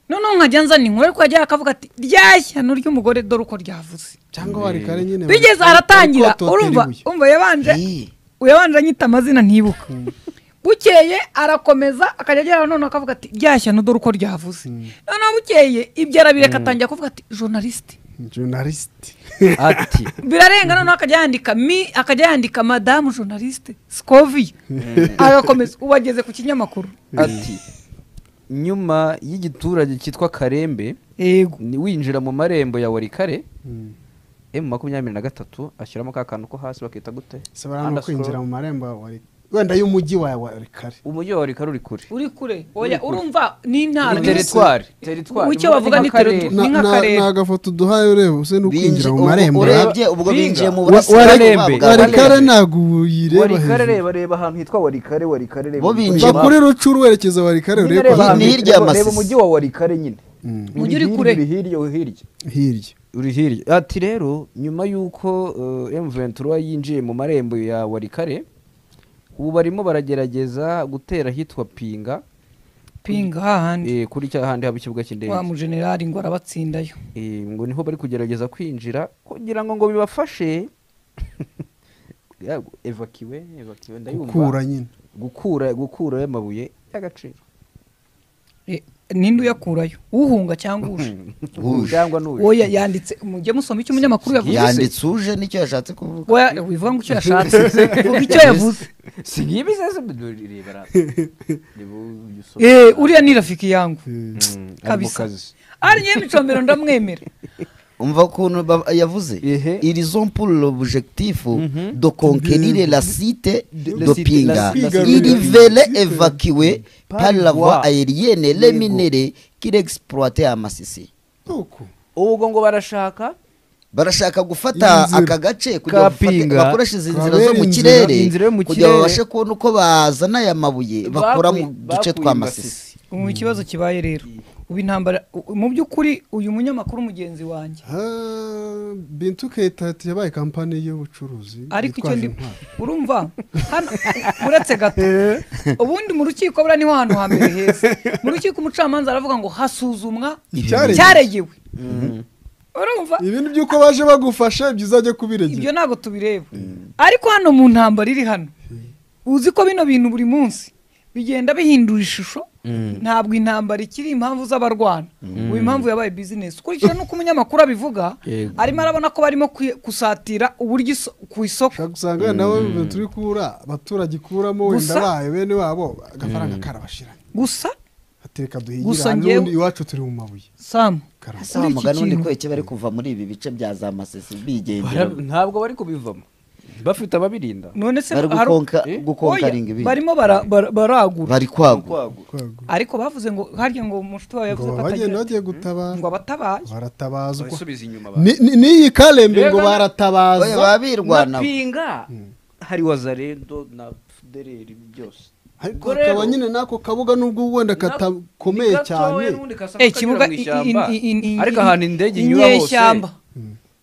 noneho nkajya nzana inkuru ariko yajyaga akavuga ati rya shyano ry'umugore dore uko ryavuze cyangwa warikare nyine bigeze bari- aratangira bari kototera urumva ibuye. umva yabanje Eh. yabanje anyita amazina ntibuka bukeye arakomeza akajya agera none akavuga ati rya shyano dore uko ryavuze noneho bukeye ibyo arabireka atangira kuvuga ati journaliste journalist ati birarenga noneho akajya yandika mi akajya yandika madamu journaliste scovi agakomeza ubu ageze ku kinyamakuru ati nyuma y'igiturage cyitwa karembe yego ni- winjira mu marembo ya warikare emu makumyabiri na gatatu ashyiramo ka kantu ko hasi bakita gute se barano Underscore. kwinjira mu marembo ya wari wenda y'umujyi wa warikare umujyi wa warikare uri kure uri kure oya urumva n'intara ni teritwari teritwari Icyo bavuga ni teritwari. Na- Ni nka na- karere. ni agafoto duhaye ureba use ni ukwinjira Binji- mu ubu- marembo ya urebye ubwo Binga. binjiye mu Wa- burasirazuba warembe. bwa warikare warikare ntabwo uyireba warikare hejuru reba reba ahantu hitwa warikare warikare reba Bo umujyi binjira va wa- kuri rucuru werekeza warikare nyine urebe reba ko Ni- ahantu- ni hirya ya reba- Masisi. reba umujyi wa warikare nyine Umujyi uri kure. uri hirya uri hirya hirya uri hirya ati rero nyuma y'uko emuventura yinjiye mu marembo ya warikare ubu barimo baragerageza gutera ahitwa pinga pinga hahandi eh, kuri cya handi haba ikibuga cy'indege wa mujenerali ngo arabatsindayo Eh, ngo niho bari kugerageza kwinjira kugira ngo ngo bibafashe Yabwo, evacuwe gukura evacuwe ndayumva nyine gukura gukura y'amabuye y'agaciro Eh, ninde uyakurayo uhunga cyangwa uje cyangwa n'uyu oya yanditse mujye musoma icyo umunyamakuru yavuze yanditse uje nicyo yashatse kuvuga Oya, wivuga ngo icyo yashatse vuga icyo yavuze si ngibi sasa reba Eh, uriya ni rafiki yangu kabisa kazi ari nyine micombero ndamwemera umva ukuntu ba- yavuze Ehe. ils ont pour l'objectif de conquérir la cité de cité- Pinga la- la- ils la- veulent évacuer par la voie voie. aérienne les minéraux qu'il exploitait à Masisi uko ubwo ngo barashaka barashaka gufata Inzira. aka gace kugira ngo bafate- Kapinga. bakoreshe izi nzira zo Kabera mu inzira- kirere inzira yo mu kugira kirere. babashe kubona uko bazana aya mabuye bakura mu Bakuye- duce bakuye twa i Masisi ubu ikibazo kibaye rero ubu intambara u- mu by'ukuri uyu munyamakuru mugenzi wanjye Ah, bintu kayitati yabaye kampani y'ubucuruzi ariko icyo yitwaje ndi intwaro. urumva hano uretse gato ubundi mu rukiko buriya niho hantu hambere heza mu rukiko umucamanza aravuga ngo hasuzumwa Icyaregewe. icyaregewe urumva ibindi by'uko baje bagufasha ibyo uzajya kubiregera ibyo ntabwo tubireba ariko hano mu ntambara iri hano uzi ko bino bintu buri munsi bigenda bihindura ishusho ntabwo intambara ikiri impamvu z'abarwana ubu impamvu yabaye bizinesi ukurikije n'uko umunyamakuru abivuga Yego. arimo arabona ko barimo kwi- gusatira uburyo iso- ku isoko ushobora gusanga wenda nawe turi kubura abaturage ikuramo wenda Gusa- bayo bene wabo agafaranga karabashiranye gusa ateka Gusa duhigire njyewe- n'undi iwacu turi mu mabuye samu karama ese wa Muri iki mugani undi kintu. kweke bari kuva muri ibi bice bya za masesi bigendera Bara- ntabwo bari kubivamo bafite ababirinda none se bari hari- gukonka Eh? gukonkaringa Oya, ibintu barimo bara- bara- baragura bari kwagura kwagura ariko bavuze ngo harya ngo umushuti ngo wawe yavuze ko bagenda atagira bagiye gutabara ngo abatabaye baratabazwa basubiza inyuma Ni- ni- n'iyi karembe ngo Rero na- Oya, baratabaza baba birwanaho pinga hari wazarendo na fudereri byose ariko Ubwo hakaba rero- nyine n'ako kabuga nubwo wenda katakomeye cyane Eh, ikibuga i- i- i- i- i- ariko ahantu indege inyura hose inyeshyamba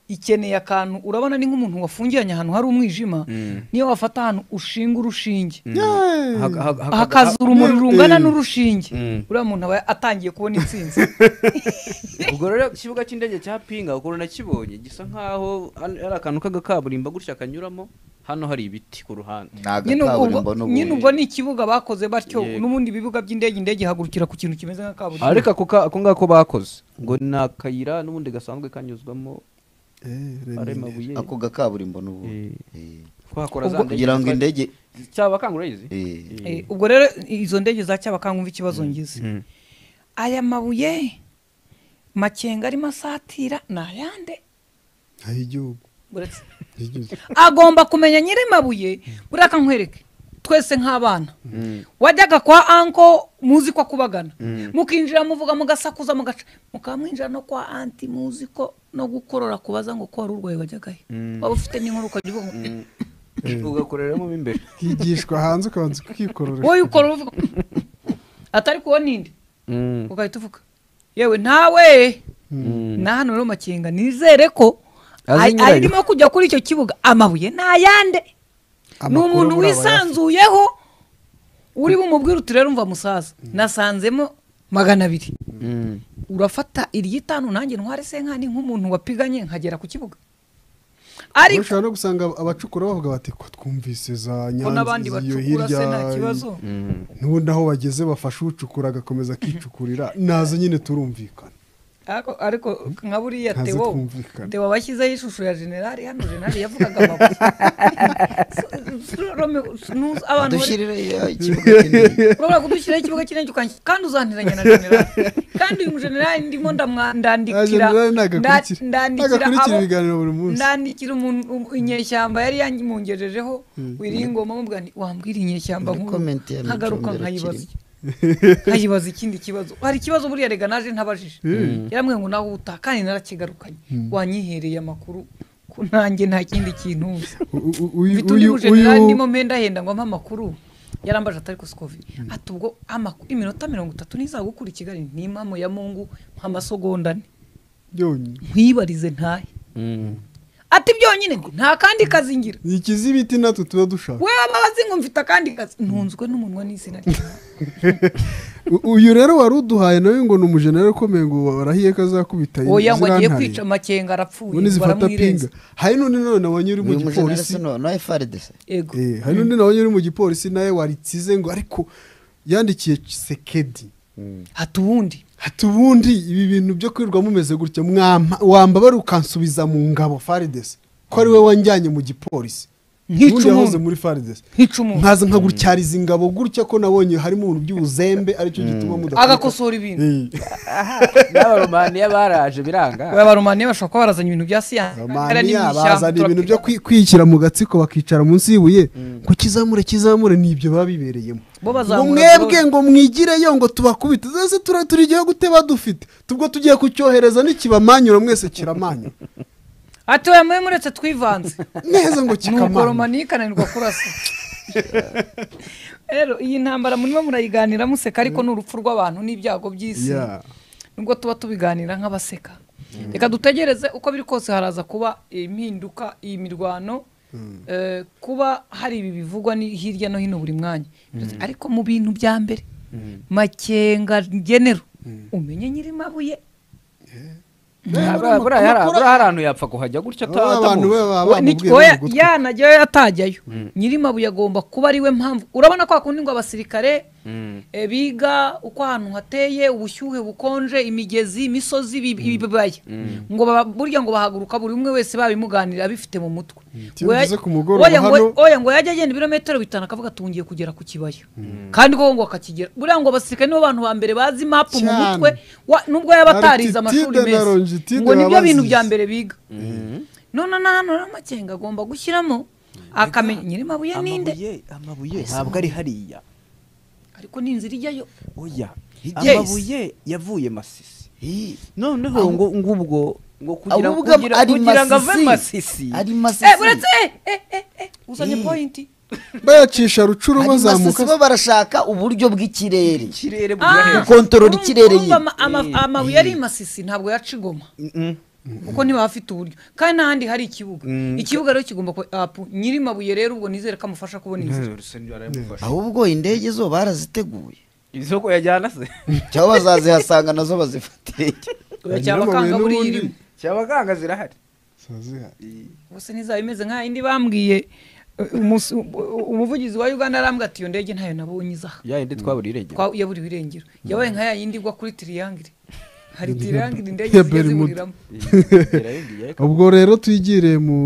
ikeneye akantu urabona ni nk'umuntu wafungiranye ahantu hari umwijima niyo wafata ahantu ushinga urushinge Yeah. Haka- haka- haka- hakaza urumuri Mm. rungana n'urushinge Mm. uriya muntu aba atangiye kubona intsinzi ubwo rero ikibuga cy'indege cya pinga ukuntu nakibonye gisa nkaho an- ari akantu k'agakaburimbo gutya kanyuramo hano hari ibiti ku ruhande ni nyine ubwo- agakaburimbo nyine n'ubundi ubwo ni ikibuga bakoze batyo Yego. n'ubundi ibibuga by'indege indege ihagurukira ku kintu kimeze nka kaburimbo ariko ako ka- ako ngako bakoze ngo ni akayira n'ubundi gasanzwe kanyuzwamo Eh, ari Remy. mabuye ako gakaburimbo n'ubundi Eh. twakora za Ubwo- ndege kugira ngo indege cyaba kangureyizi eh, Eh, ubwo rero izo ndege za cyabakanguva ikibazo ngize aya mabuye makenga arimo asatira ni ayande aho igihugu uretse igihugu. agomba kumenya nyiri mabuye buriya kankwereke twese nk'abana wajyaga kwa anko muzi ko akubagana mukinjira muvuga mugasakuza mugaca mukamwinjira no kwa anti muzi ko no gukorora kubaza ngo ko wari urwaye wajyagayo waba ufite n'inkuru ukagira uvuga ngo ugakoreramo mo imbere higishwa hanze ukabanza ukikorora wowe ukora uvuga atari kuwo ninde ugahita uvuga yewe nawe na hano rero makenga nizere ko Azi ari- nyirayo. arimo kujya kuri icyo kibuga amabuye ni ayande ni Amakuru umuntu muri aba wisanzuyeho uri bumubwire uti rero umva musaza nasanzemo magana abiri urafata iry'itanu nanjye ntware senkani nk'umuntu wapiganye nkagera ku kibuga ariko ushobora no gusanga abacukura bavuga bati ko twumvise za ko n'abandi nyanza iyo bacukura hirya se nta kibazo n'ubundi aho bageze bafashe ucukura agakomeza akicukurira nazo nyine turumvikana ariko ariko nka buriya Ntazi tewo kumvikana. tewo bashyizeho ishusho ya generali hano generali yavugaga amabuye So- Rome, nuzi- abantu bari- dushyirire ikibuga kinini urabona kudushyiraho ikibuga kinini ukanshyira kandi uzantiranya na generali kandi uyu generali ndimo ndamwa- Ah, ndandikira generali ntago nda- akurikira. Ntago ndandikira akurikira abo- ibiganiro buri munsi ndandikira umuntu um- inyeshyamba yari yangejejeho wiringoma mubwira nti wambwira inyeshyamba Muri nkuru comment ya nkagaruka Micombero nkayibaza nkayibaza ikindi kibazo hari ikibazo buriya rega naje ntabajije yarambwiye ngo nawe utaha kandi narakigarukanye wanyihereye amakuru ko nanjye nta kindi kintu nzi U- u- uyu- mfite undi uyu- mujenerali uyu- ndimo mpenda henda ngo ampe amakuru yarambaje atari ko sikovi ati ubwo amakuru iminota mirongo itatu ntizagukura i kigali ni impamo ya mungu nk'amasogonda ane byonyine nkwibarize ntahe ati byonyine ngo nta kandi kazi ngira ni ikizi ibiti natwe tuba dushaka we waba wazi ngo mfite akandi kazi ntunzwe n'umunwa n'izina rye U- uyu rero wari uduhaye nawe ngo ni umujenera ukomeye ngo barahiye ko azakubita oya ngo agiye zirantare. kwica amakenga arapfuye ubundi zifata pinga baramwireza hari n'undi nawe nabonye uri mu uyu mujenerasi gipolisi no efaridese ego Eh, hari n'undi nabonye uri mu gipolisi nawe waritsize ngo ariko yandikiye sekedi hati ubundi hati ubundi ibi bintu byo kwirirwa mumeze gutya mwampa wamba bari ukansubiza mu ngabo faridesi ko ari we wanjyanye mu gipolisi Nk'ica Ubundi yahoze umuntu. muri faridesi nkica umuntu nkaza nkagutyariza ingabo gutya ko nabonye harimo ibintu by'ubuzembe aricyo gituma mudakora agakosora ibintu n'abaromaniya baraje biranga abaromaniya bashobora kuba barazanye ibintu bya siyansi romaniya bazana ibintu byo kwi- kwishyira mu gatsiko bakicara munsi y'ibuye ngo kizamure kizamure ni ibyo baba bibereyemo Bo ngo bazamura mwebwe zose. ngo mwigireyo ngo tubakubite zese tura- turi igihugu teba dufite tubwo tugiye kucyohereza n'ikibamanyura mwese kiramanyura ati oya mwe muretse twivanze neza ngo ni kikamanyura ukoromaniya ikananirwa kurasa rero iyi ntambara murimo murayiganira museka ariko ni urupfu rw'abantu n'ibyago by'isi Yeah. nubwo tuba tubiganira nk'abaseka reka dutegereze uko biri kose haraza kuba impinduka iyi mirwano eh, kuba hari ibi bivugwa ni- hirya no hino buri mwanya ariko mu bintu bya mbere makenga genero umenye nyiri mabuye Buriya- buriya hari- buriya hari ahantu yapfa kuhajya gutya Aba abantu be atamuzi baba bamubwiye bari gutwi. yanajyayo yatajyayo nyiri mabuye agomba kuba ariwe mpamvu urabona ko hakunda ngo abasirikare Eh, biga uko ahantu hateye ubushyuhe bukonje imigezi imisozi ibi- ibibaya ngo baba- burya ngo bahaguruka buri umwe wese babimuganira abifite mu mutwe Iyo Ngo ya- ugeze ku mugoroba oya ngo- hano- oya ngo yajya agenda ibirometero bitanu akavuga ati ngiye kugera ku kibaya kandi koko ngo akakigera buriya ngo abasirikare nibo bantu ba mbere bazi mapu mu Cyane. mutwe wa- nubwo yaba Hari atarize Titide amashuri na meza Longitude ngo nibyo babazize. bintu bya mbere biga none na hano rero amakenga agomba gushyiramo akamenya nyiri mabuye ninde amabuye amabuye ntabwo ari hariya ariko ni inzira ijyayo oya Yes. amabuye yavuye masisi noneho ngo ngubwo ngo kugira ahubwo kugira- ari kugira ngo ave masisi masisi ari eh masisi uretse eh eh eh eh uzanye pointi bayacisha rucuru Hari bazamuka masisi bo barashaka uburyo bw'ikirere ikirere Ah, gukontorora urumva- ikirere urumva nyine. ama- ama- amabuye ari masisi ntabwo yaca igoma kuko niba afite uburyo kandi n'ahandi hari ikibuga ikibuga rero kigomba kuba apu nyiri mabuye rero ubwo nizere ko amufasha kubona inzira ahubwo indege zo baraziteguye isoko yajyana se cyangwa bazazihasanga nazo bazifatire Oya, cyaba kanga buriya irimo cyaba ganga zirahari gusa ntizaba imeze nk'ayindi bambwiye eh, umus- u- umuvugizi wa uganda arambwira ati iyo ndege ntayo nabonye izaha ya yindi twabura irengero Kwa- yaburiwe irengero yabaye nka ya yindi igwa kuri tiriyangire hari tiriyangire indege Ya zijya Bermuda. ziburiramo irarengiye ubwo rero twigire mu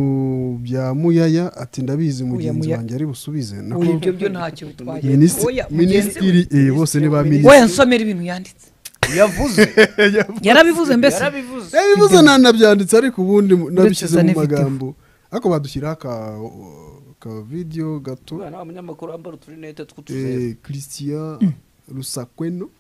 bya muyaya ati ndabizi mugenzi Muya- wanjye ari busubize nako ubu ibyo byo ntacyo bitwaye Minisitiri- Oya, mugenzi we- minisitiri eh, bose ni ba minisitiri oya nsomera ibintu yanditse yavuze yarabivuze mbese yarabivuze yabivuze nanabyanditse ariko ubundi mu- nabishyize gusa mu n'ifite. magambo ariko badushyiraho aka ka video gato umwana w'umunyamakuru wambara uturinete tw'utuzeru eh, christian rusakweno uyu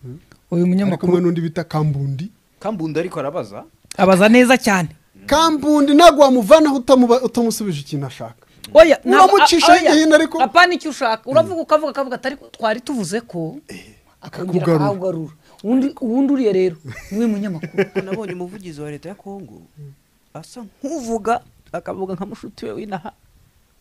ari kumwe munyamakuru n'undi bita kambundi kambundi ariko arabaza abaza neza cyane kambundi ntabwo wamuvanaho utamuba- utamusubije ikintu ashaka oya ntabwo- Uramucisha a- oya, hino ariko- apana icyo ushaka uravuga ukavuga akavuga atari twari tuvuze ko akongera akakugarura. akawugarura ubundi ubundi uriya rero niwe munyamakuru Kuko nabonye umuvugizi wa leta ya kongo asa nk'uvuga akavuga nka mushuti we w'inaha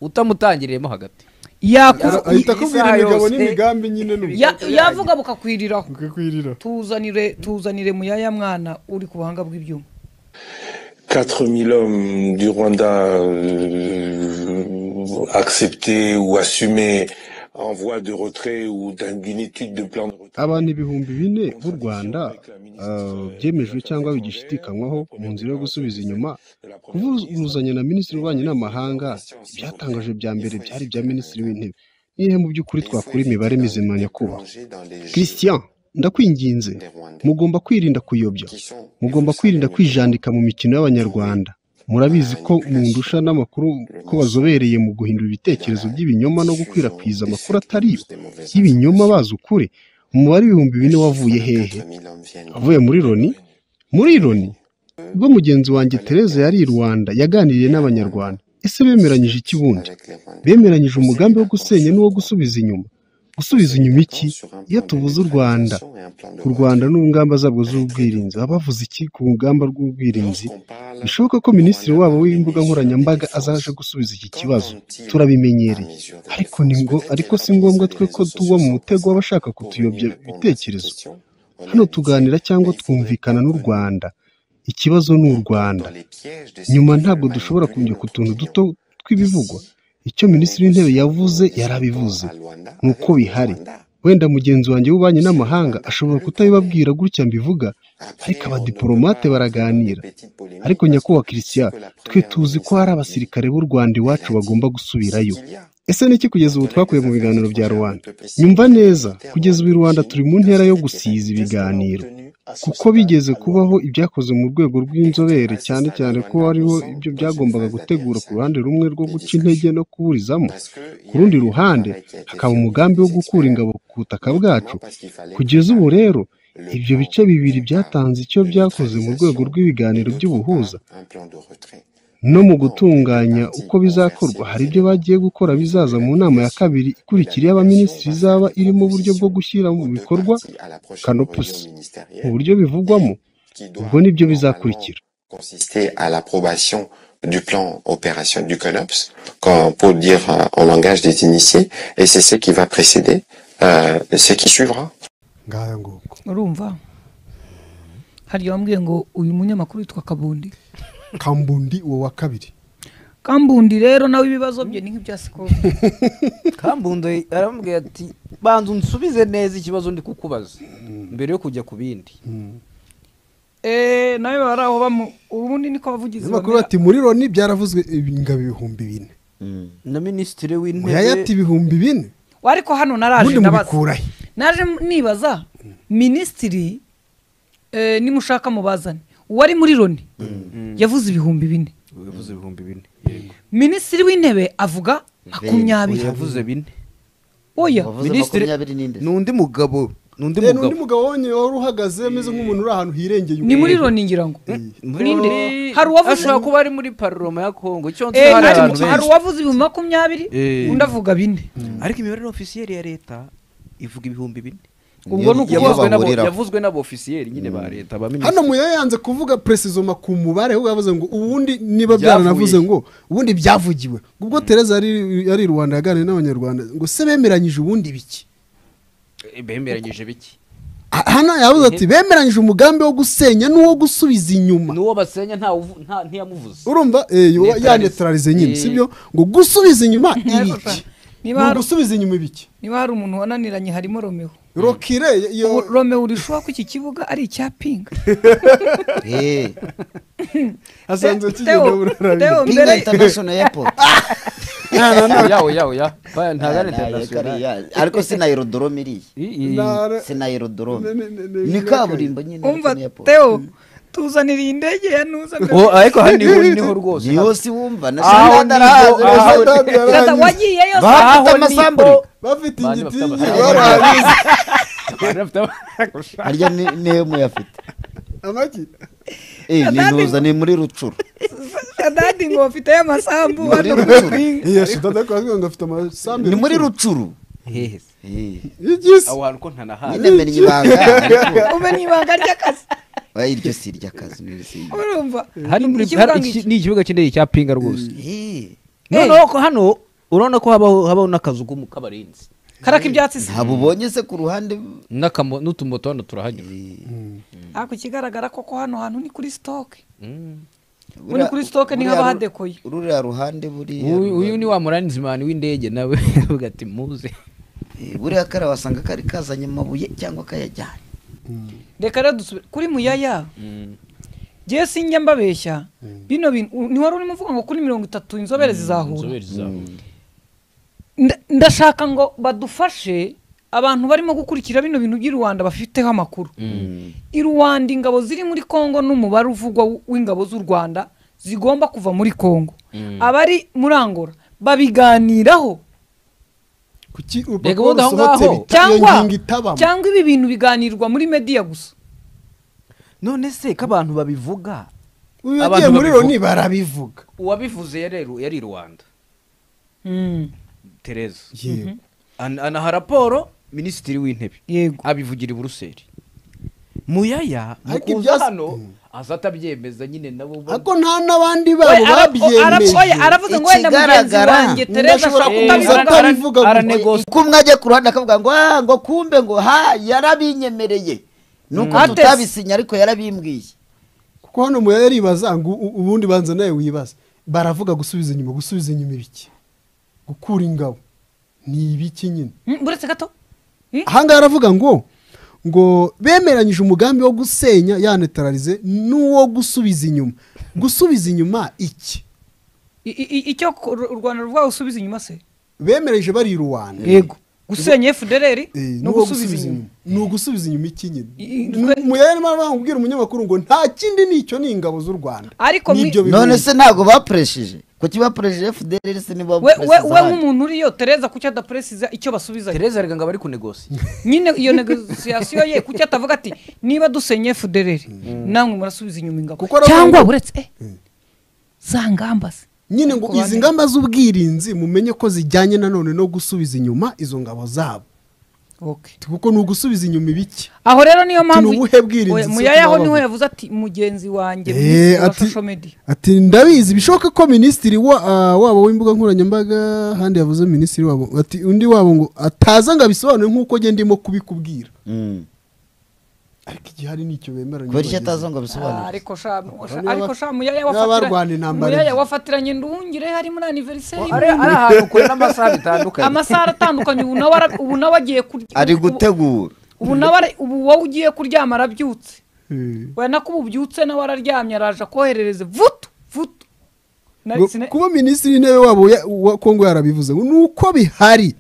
utamutangiriyemo hagati yakora Ara- ahita akubwira isaha imigabo yose. n'imigambi nyine n'ubu ya- yavuga bukakwiriraho ukakwirira tuzanire tuzanire muyaya mwana uri ku buhanga bw'ibyuma 4000 hommes du Rwanda euh, acceptés ou assumés en voie de retrait ou d'un- d'une étude de plan de retrait. abantu ibihumbi bine b'u rwanda ah, byemejwe cyangwa bigishidikanywaho mu nzira yo gusubiza inyuma kuvuzanya na minisitiri w'ububanyi n'amahanga ibyatangaje bya mbere byari ibya minisitiri w'intebe nihe mu by'ukuri twakora imibare mizima nyakubahwa christian ndakwinginze mugomba kwirinda kuyobya mugomba kwirinda kwijandika mu mikino y'abanyarwanda murabizi ko mundusha n'amakuru ko bazobereye mu guhindura ibitekerezo by'ibinyoma no gukwirakwiza amakuru atari yo y'ibinyoma bazi ukuri umubare ibihumbi bine wavuye hehe wavuye muri loni muri loni ubwo mugenzi wanjye Tereza yari i Rwanda yaganiriye n'abanyarwanda ese bemeranyije iki bundi bemeranyije umugambi wo gusenya n'uwo gusubiza inyuma gusubiza inyuma iki iyo tubuze u Rwanda ku Rwanda n'ingamba zabwo z'ubwirinzi baba bavuze iki ku rugamba rw'ubwirinzi bishoboka ko minisitiri wabo w'imbuga nkoranyambaga azaje gusubiza iki kibazo turabimenyereye ariko ni ngo ariko si ngombwa twe ko tugwa mu mutego w'abashaka kutuyobya ibitekerezo hano tuganira cyangwa twumvikana n'u Rwanda ikibazo ni u Rwanda nyuma ntabwo dushobora kujya ku tuntu duto tw'ibivugwa icyo minisitiri w'intebe yavuze yarabivuze ni uko bihari wenda mugenzi wanjye w'ububanyi n'amahanga ashobora kutabibabwira gutya mbivuga ariko abadiporomate baraganira ariko nyakubahwa christian twe tuzi ko hari abasirikare b'u rwanda iwacu bagomba gusubirayo ese niki kugeza ubu twakuye mu biganiro bya rubanda nyumva neza kugeza ubu i rwanda turi mu ntera yo gusiza ibiganiro kuko bigeze kubaho ibyakozwe mu rwego rw'inzobere cyane cyane ko hariho ibyo byagombaga gutegura ku ruhande rumwe rwo guca intege no kuburizamo ku rundi ruhande hakaba umugambi wo gukura ingabo ku butaka bwacu kugeza ubu rero ibyo bice bibiri byatanze icyo byakoze mu rwego rw'ibiganiro by'ubuhuza no mu gutunganya uko bizakorwa hari ibyo bagiye gukora bizaza mu nama ya kabiri ikurikira y'abaminisitiri izaba irimo uburyo bwo gushyira mu bikorwa kanopusi mu buryo bivugwamo ubwo nibyo bizakurikira consistait à l'approbation du plan opérationnel du CONOPS, quand- pour le dire euh, en langage des initiés, et c'est ce qui va précéder, euh, ce qui suivra. ngaya ngoko urumva hariya wambwiye ngo uyu munyamakuru witwa kabundi kambundi uwo wa kabiri kambundi rero nawe ibibazo bye ni nk'ibya sikoro kambundi arambwira ati banza unsubize neza ikibazo ndi kukubaza mbere yo kujya ku bindi eee nawe bari aho bamu ubundi niko abavugizi bakuru bati muri loni byaravuzwe ingabo ibihumbi bine na minisitiri muyayati w'intebe ibihumbi bine ariko hano naraje ubundi ndabaza mubikurahe naje nibaza minisitiri eh, nimushaka mubazane uwari muri loni yavuze ibihumbi bine yavuze ibihumbi bine minisitiri w'intebe avuga makumyabiri yavuze bine oya wavuze Minisitiri- makumyabiri n'inde ni undi mugabo ni undi Eh, ni undi mugabo mugabo wonyine wari uhagaze ameze nk'umuntu uri ahantu hirengeye ni muri loni ngira ngo Ninde? Hari hari uwavuze- uwavuze kuba ari muri paroma ya kongo icyo nzi Eh, hari ariko abantu hari benshi uwavuze ibihumbi makumyabiri Eh. undi avuga bine ariko imibare ofisiyeri ya leta ivuga ibihumbi bine ubwo ni Niyo yavuzwe n'abo- bahuriraho. yavuzwe n'abofisiyeri nyine ba leta ba hano minisitiri muya yanze kuvuga presizoma ku mubare ahubwo yavuze ngo ubundi niba Byavuye. byaranavuze ngo ubundi byavugiwe ubwo tereza yari yari i rwanda yaganiriye n'abanyarwanda ngo se bemeranyije ubundi biki bemeranyije biki Ah, hano yavuze ati bemeranyije umugambi wo gusenya n'uwo gusubiza inyuma n'uwo basenya nta uvu- nta- ntiyamuvuze urumva eh, yo- Neutralize. ya neutralize nyine Eh. sibyo ngo gusubiza inyuma ibiki niba Ni hari- ugusubiza inyuma ibiki niba hari umuntu wananiranye harimo romeo rokire Ubu yo romeo urishobora ko iki kibuga ari icya pinga Eh, asanzwe kigenda Theo- Theo, burarabira Pinga mbere- International Airport yawe yawe ya oya ntagane Ah, nayo international kariya. ariko si na aerodrome iriya I- i- si na aerodrome Ne- ne- ne- ne- ni kaburimbo nyine ariko umva ni airport. teo tuzanira indege ya nuza mbere. Oh, ariko hano niho niho rwose yose wumva na Aho niho- aho- sinadarahaze Tata, wagiyeyo se? bafite aho amasambu bafite Bane igitingi bafite amasambu. barabizi Abantu bafite amakosa. harya ni- niyo muyafite amagi Eh, ni ntuza ni muri rucuru adadi ngo bafiteyo amasambu Ni muri hano ku rucuru. mpinga iya sudada kwavuga ngo afite amasambu ni muri rucuru Hehe. Eh, y'igisi aho hantu ko ntanahazi nyine menya ibanga ariko ube ni ibanga ry'akazi oya, iryo si iry'akazi ni irisi- urumva hano muri Ikibuga hari nk'iki. iki- ni ikibuga cy'indege cya pinga rwose Eh, noneho ko hano urabona ko habaho habaho n'akazu k'umu- k'abarinzi karaka ibyatsi se ntabwo ubonye se ku ruhande N'akamo- n'utumoto hano turahanyura ariko ikigaragara koko hano hantu ni kuri sitoke Mm. muri kuri sitoke buriya- ntihaba hadekoye ruriya ruhande buriya Uyu uyu ni wa muranizimani w'indege nawe avuga ati muze Eh, buriya kariya wasanga kari kazanye amabuye cyangwa kayajyanye reka rero dusubire kuri muyaya ngewe sinjya mbabeshya bino bintu u- ni wari urimo uvuga ngo kuri mirongo itatu inzobere zizahura Inzobere zizahura. Nda- ndashaka ngo badufashe abantu barimo gukurikira bino bintu by'i rwanda bafiteho amakuru i rwanda ingabo ziri muri congo n'umubare uvugwa w- w'ingabo z'u rwanda zigomba kuva muri congo abari muri angola babiganiraho kuki Reka ubundi urupapuro aho rusohotse ngaho. bita iyo cyangwa ngingo itabamo cyangwa ibi bintu biganirwa muri mediya gusa none se ko abantu babivuga uyu yagiye abantu muri babivuga. loni barabivuga uwabivuze yari yari i rwanda Mm, tereza yego An- anaha raporo minisitiri w'intebe yego abivugira i buruseli muyaya mu Ariko kuza ibyasi- hano aza atabyemeza nyine nabo ba- ariko nta n'abandi Oya, babo ara- o- ara- oya, babyemeje aravuze ngo wenda mugenzi Ikigaragara, wanjye undi tereza ashobora ashobora kuza kutabivuga. Ara- atabivuga ara- gusa. aranegos- ko umwe ajya ku ruhande akavuga ngo ah ngo kumbe ngo ha yarabinyemereye nuko Atese. tutabisinye ariko yarabimbwiye kuko hano muya yaribaza ngo u- ubundi banza nawe wibaza baravuga gusubiza inyuma gusubiza inyuma ibiki gukura ingabo ni ibiki nyine Mm, buretse gato Mm. ahangaha aravuga ngo ngo bemeranyije umugambi wo gusenya yanetararize n'uwo gusubiza inyuma gusubiza inyuma iki I- i- i- icyo ku- u Rwanda rwawe usubiza inyuma se bemeranyije bari i rwanda yego gusenya fdrr Eh, no n'uwo gusubiza inyuma ni ugusubiza inyuma iki nyine I- i- Mu- muyaye arimo arababwira umunyamakuru ngo nta kindi nicyo ni ingabo z'u rwanda ariko mwi- n'ibyo bihugu. none se ntabwo bapuresheje kuki bapuresheje fdr se nibo we we bapureseza we ahandi nk'umuntu uriyo tereza kuki adaperesiza icyo basubiza tereza arega ngo bari kunegosiye nyine iyo negosiyasiyo ye kuki atavuga ati niba dusenye fdrr namwe murasubiza inyuma ingabo Kuko aravuga cyangwa ngo- buretse eh, za ngamba se nyine ngo izi ngamba z'ubwirinzi mumenye ko zijyanye nanone no gusubiza inyuma izo ngabo zabo Okay. kuko ni ugusubiza inyuma ibiki aho rero niyo mpamvu Ni ubuhe bwirinzi Oya, se muyayaho tuba niho bavuga? yavuze ati mugenzi wanjye Eh, wa ati- social media ati ndabizi bishoboka ko minisitiri wa- ah, wabo w'imbuga nkoranyambaga ahandi yavuze minisitiri wabo ati undi wabo ngo ataza ngo abisobanure nk'uko njye ndimo kubikubwira Mm. ariko igihari ni icyo bemeranya kubera icyo atazi ngo Ah, abisobanure ariko sha sha- niba- ariko sha muyaya niba wafatira- barwana intambara muyaya ebyiri. wafatiranye ndungire hari muri anniversary ari ari ahantu kure n'amasaha bitandukanye amasaha atandukanye ubu nawe ara- ubu nawe agiye kurya ari ubu- gutegura ubu nawe ara- ubu wowe ugiye kuryama arabyutse Eh. we nako ubu ubyutse nawe araryamye araje akoherereze vutu vutu Nari Ngo sine- kuba minisitiri w'intebe wabo ya- wa kongo yarabivuze ngo ni uko bihari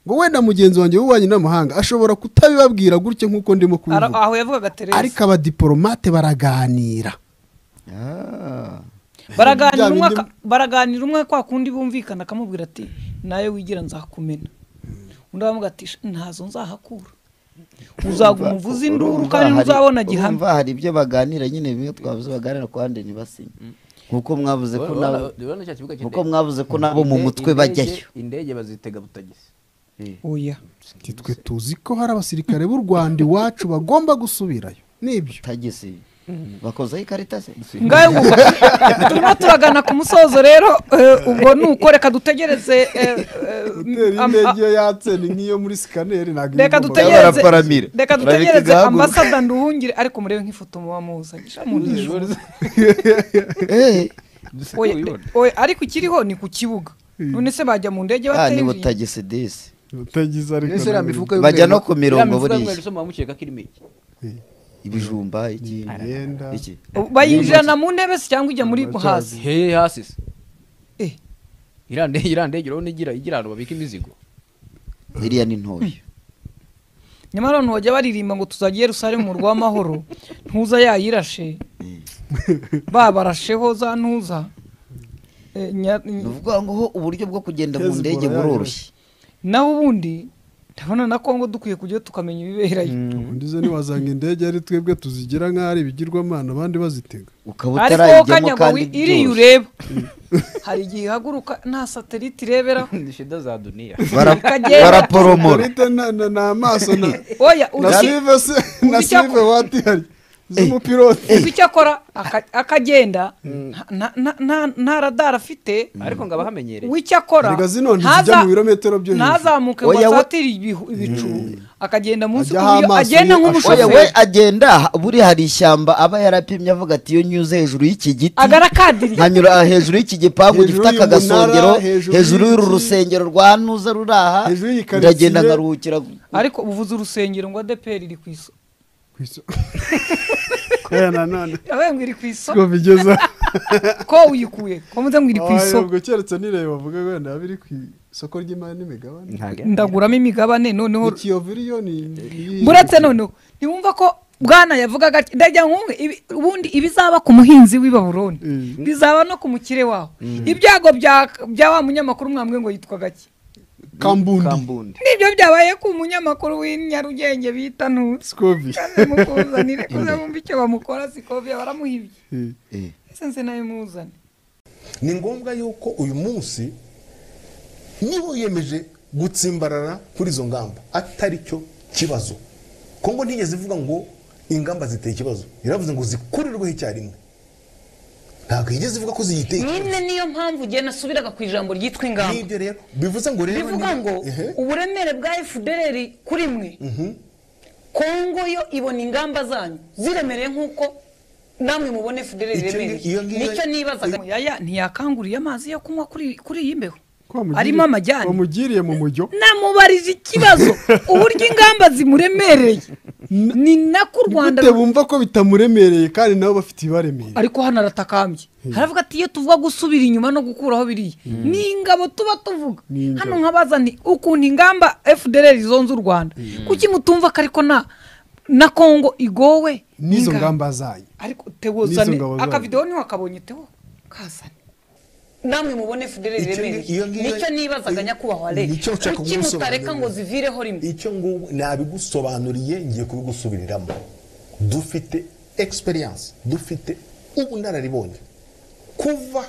ngo wenda mugenzi wanjye w'ububanyi n'amahanga ashobora kutabibabwira gutya nk'uko ndimo ara- kubivuga aho yavugaga ariko tereza abadiporomate baraganira Ah. baraganira bya umwe bindi- aka- baraganira umwe kwa kundi bumvikana akamubwira ati nawe wigira nzakumena undi aramuga ati "Sha, ntazo nzahakura uzaguma uvuze induru Urumva kandi hari- ntuzabona gihamya urumva hari ibyo baganira nyine bimwe twavuze baganira ku bandi ntibasinye nk'uko mwavuze ko nabo nk'uko mwavuze ko nabo mu mutwe bajyayo indege bazitega butagisi oya Ati, twe tuzi ko hari abasirikare b'u rwanda iwacu bagomba gusubirayo nibyo tagisi bakozeho ikarita se ngayo ngo turimo turagana ku musozo rero eh, ubwo ni uko reka dutegereze eh, eh, am- a- yatse ni nk'iyo muri sikaneri ntabwo reka Cyangwa dutegereze araparamira. reka Arabika dutegereze igahaguruka. ambasada nduhungire ariko murebe nk'ifoto muba muzanye Sha, munyishu. Eh, Oya, oya, ariko ikiriho ni ku kibuga none se bajya mu ndege ah, ni bateye butagisi disi utagize ariko Ese iriya mifuka y'umweru- Bajya no ku iriya mirongo mifuka buriya. y'umweru isoma mukeka ko irimo iki? ibijumba iki iki bayinjirana mu ntebe se cyangwa ijya muri hasi He, hasi se. Eh. Iriya ndege- iriya ndege urabona igira igira ahantu babika imizigo iriya ni ntoya nyamara abantu bajya baririmba ngo tuzagiye rusare mu murwa w'amahoro ntuza yayirashe babarasheho za ntuza Eh, nya- ni ukuvuga ngo ho uburyo bwo kugenda mu Hezbollah ndege buroroshye naho ubundi ndabona na kongo dukwiye kujya tukamenya ibiberayo ubundi zo ntiwazanga indege ari twebwe tuzigira nk'aho ari ibigirwamana abandi bazitega ukaba ariko wowe utarayijyamo kanyagwa kandi wi- iriya byoroshye. ureba hari igihe ihaguruka nta satelite irebera ni shida za duniya Bara- Ikagenda. baraporomora Marita na- na- ni amaso na oya na uzi silive se na uzi icya- silive watihari z'umupilote uzi icyo akora aka- akagenda nta- nta- nta- nta radara afite ariko ngo abahamenyereye w'icyo akora erega zino ntizijya ntaza- mu birometero byo hejuru ntazamuke ngo Oya, we- asatire ibihu- ibicu akagenda munsi Ajya ku buryo amaso agenda ye oya we nk'umushoferi agenda buri hari ishyamba aba yarapimye avuga ati iyo nyuze hejuru y'iki giti agarakadiriye nkanyura hejuru y'iki gipangu Hejuru gifite aka y'umunara, gasongero hejuru hejuru y'uru y'iki- rusengero rwa ntuza ruri aha Hejuru y'iyi karitsiye. ndagenda nkaruhukira ariko uvuze urusengero ngo adeperi iri ku iso Ku iso- kubera nanone yabaye ngo iri ku iso ngo bigeza ko uyikuye ko muze ngo iri ku Oya, iso ubwo keretse nireba bavuga wenda yaba iri ku isoko ry'imari n'imigabane ndaguramo imigabane noneho ikiyovu iriyoni ni- buretse noneho ntiwumva ko bwana yavugaga ati ndajya nk'umwe ibi- ubundi ibizaba ku muhinzi w'i baburoni Mm. bizaba no ku mukire wawe ibyago bya bya wa munyamakuru mwambwe ngo yitwaga ki kambundi kambundi nibyo byabaye ku munyamakuru w'i nyarugenge bita ntuzi sikovi kandi mukuzanire kuza bumva icyo bamukora sikovya baramuhibye ese nse nawe muzane ni ngombwa yuko uyu munsi niba wiyemeje gutsimbarara kuri izo ngamba atari cyo kibazo kongo ntigeze ivuga ngo ingamba ziteye ikibazo yaravuze ngo zikurirweho icyarimwe ntabwo yigeze ivuga ko ziyiteye ikibazo. nyine niyo mpamvu ugiye nasubiraga ku ijambo ryitwa ingamba nk'ibyo rero bivuze ngo rero bivuga niba- ngo Ehe. uburemere bwa fdr kuri mwe kongo yo ibona ingamba zanyu ziremereye nk'uko namwe mubona fdr Icyo ni- iremereye iyo ngiyo- nicyo nibazaga muyaya ntiyakanguriye amazi yo kunywa kuri kuri iyi mbeho Wamugiriye- arimo amajyane wamugiriye mu mujyo namubarije ikibazo uburyo ingamba zimuremereye ni nako u rwanda gute bumva ko bitamuremereye kandi nabo bafite ibibaremereye ariko hano aratakambye haravuga ati iyo tuvuga gusubira inyuma no gukuraho biriya ni ingabo tuba tuvuga Ni ingabo. hano nkabaza nti ukuntu ingamba fdr zonze u rwanda kuki mutumva ko ariko na na kongo igowe n'izo n'ingabo? ngamba zanyu ariko N'izo tewozane ngabo zayo. akavidewo niwe akabonye tewo kazane namwe mubone fdr Icyo ni- iyo iremereye ngiyo- nicyo nibazaga nyakubahwa leta Nicyo nshaka kuki mutareka kumusobanurira. ngo zivireho rimwe icyo ngubu nabigusobanuriye ngiye kubigusubiriramo dufite egisperiyanse dufite ubunararibonye kuva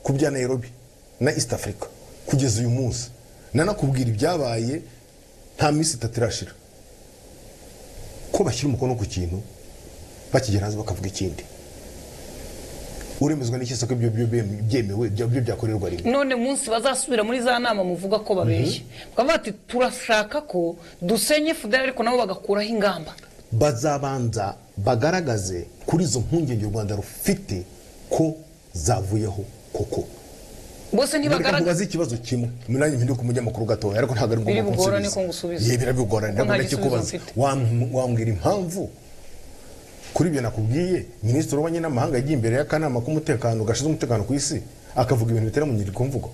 ku bya nairobi na east africa kugeza uyu munsi nanakubwira ibyabaye nta minsi itatu irashira ko bashyira umukono ku kintu bakigera hanze bakavuga ikindi uremezwa n'iki se ko ibyo byemewe byemewe byo byakorerwa rimwe none munsi bazasubira muri za nama muvuga ko babeshye bakavuga bati turashaka ko dusenye fudere ariko nabo bagakuraho ingamba bazabanza bagaragaze kuri izo mpungenge u rwanda rufite ko zavuyeho koko bose reka ntibagaragara mubaze ikibazo kimwe nanjye mpinduka umunyamakuru gatoya ariko ntabwo ari Biri ngombwa bugorane kunsubiza. ko ngusubize. Ye, birabigorane Ko nta ntabwo ndakikubaza gisubizo mfite. Wam- wambwira impamvu kuri ibyo nakubwiye minisitiri w'ububanyi n'amahanga yagiye imbere y'akanama k'umutekano gashinzwe umutekano ku isi akavuga ibintu bitera mu nyirikomvugo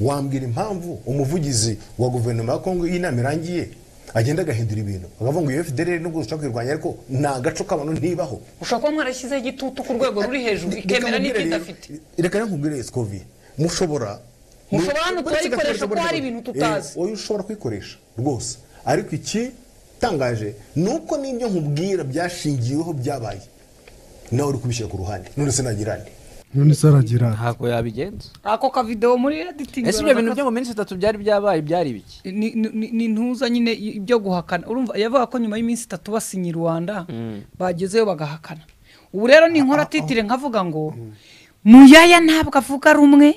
wambwira impamvu umuvugizi wa guverinoma ya kongo iyo inama irangiye agenda agahindura ibintu akavuga ngo iyo fdr nubwo dushaka kuyirwanya ariko ni agaco k'abantu ntibaho ushobora kuba mwarashyizeho igitutu ku rwego ruri hejuru ikemera n'ibyo idafite reka nkubwire esikovi mushobora Mushobora no Uretse kutayikoresha gakoresha kuko hari burya- ibintu tutazi. Eh, oya ushobora kuyikoresha rwose ariko iki tangaje ni uko n'ibyo nkubwira byashingiweho byabaye nawe uri kubishyira ku ruhande none se nagira nde none se aragira ati. ntabwo yabigenza ako kavidewo muri editingi ese ibyo bintu byo mu minsi itatu byari byabaye byari ibiki ni ni- ni ntuza nyine i- ibyo guhakana urumva yavuga ko nyuma y'iminsi itatu basinye i rwanda bagezeyo bagahakana ubu rero ni inkora titire nkavuga ngo muyaya ntabwo avuga rumwe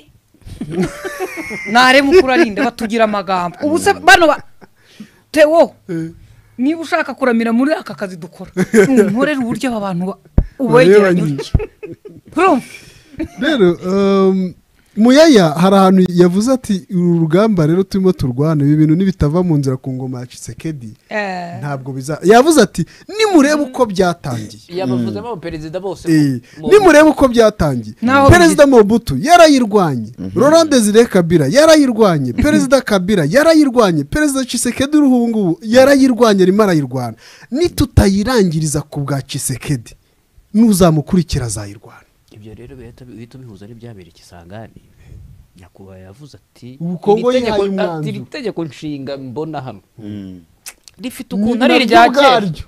ntareba ukurarinda batugira amagambo ubu se bano ba tewo niba ushaka kuramira muri aka kazi dukora nkorera uburyo aba bantu ba- ubegeranya Barebanye. utya urumva rero um, muyaya hari ahantu yavuze ati uru rugamba rero turimo turwana ibi bintu nibitava mu nzira ku ngoma ya cisekedi Eh. ntabwo biza yavuze ati nimurebe uko byatangiye yabavuzemo abaperezida bose Eh, nimurebe uko byatangiye Naho perezida mobutu yarayirwanye laurent desire kabira yarayirwanye perezida kabira yarayirwanye perezida cisekedi uriho ubu ngubu yarayirwanye arimo arayirwana nitutayirangiriza ku bwa cisekedi n'uzamukurikira azayirwana ibyo rero bihita bihita bihuza n'ibyabereye ikisangani nyakubahwa yavuze ati Ubukongo "Iri tegeko- yihaye umwanzuro." ati, "Iri tegeko nshinga mbona hano rifite ukuntu ari irya kera ubwaryo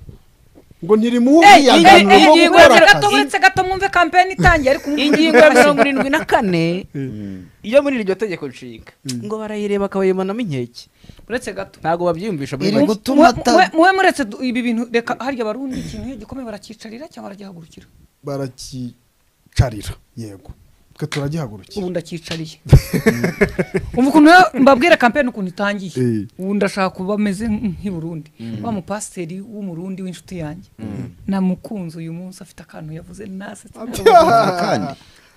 ngo ntirimuhe Ey, iyi- ubwihanganire iyi bwo ngingo gukora ya gato akazi uretse gato mwumve kampeni itangiye ariko ingingo ya mirongo irindwi na kane yo muri iryo tegeko nshinga ngo barayireba bakayimanamo inkeke uretse gato ntabwo babyiyumvisha muri Iri make gutuma Mwe- ata- mwe- mwe muretse du- ibi bintu reka harya barundi ikintu iyo gikomeye barakicarira cyangwa baragihaguruka barakicarira yego twe turagihagurukira ubu ndakicariye ubu ukuntu rero mbabwira kampeni ukuntu itangiye Eh. ubu ndashaka kuba ameze nk'i Burundi wa mupasiteri w'umurundi w'inshuti yanjye namukunze uyu munsi afite akantu yavuze nasetse kandi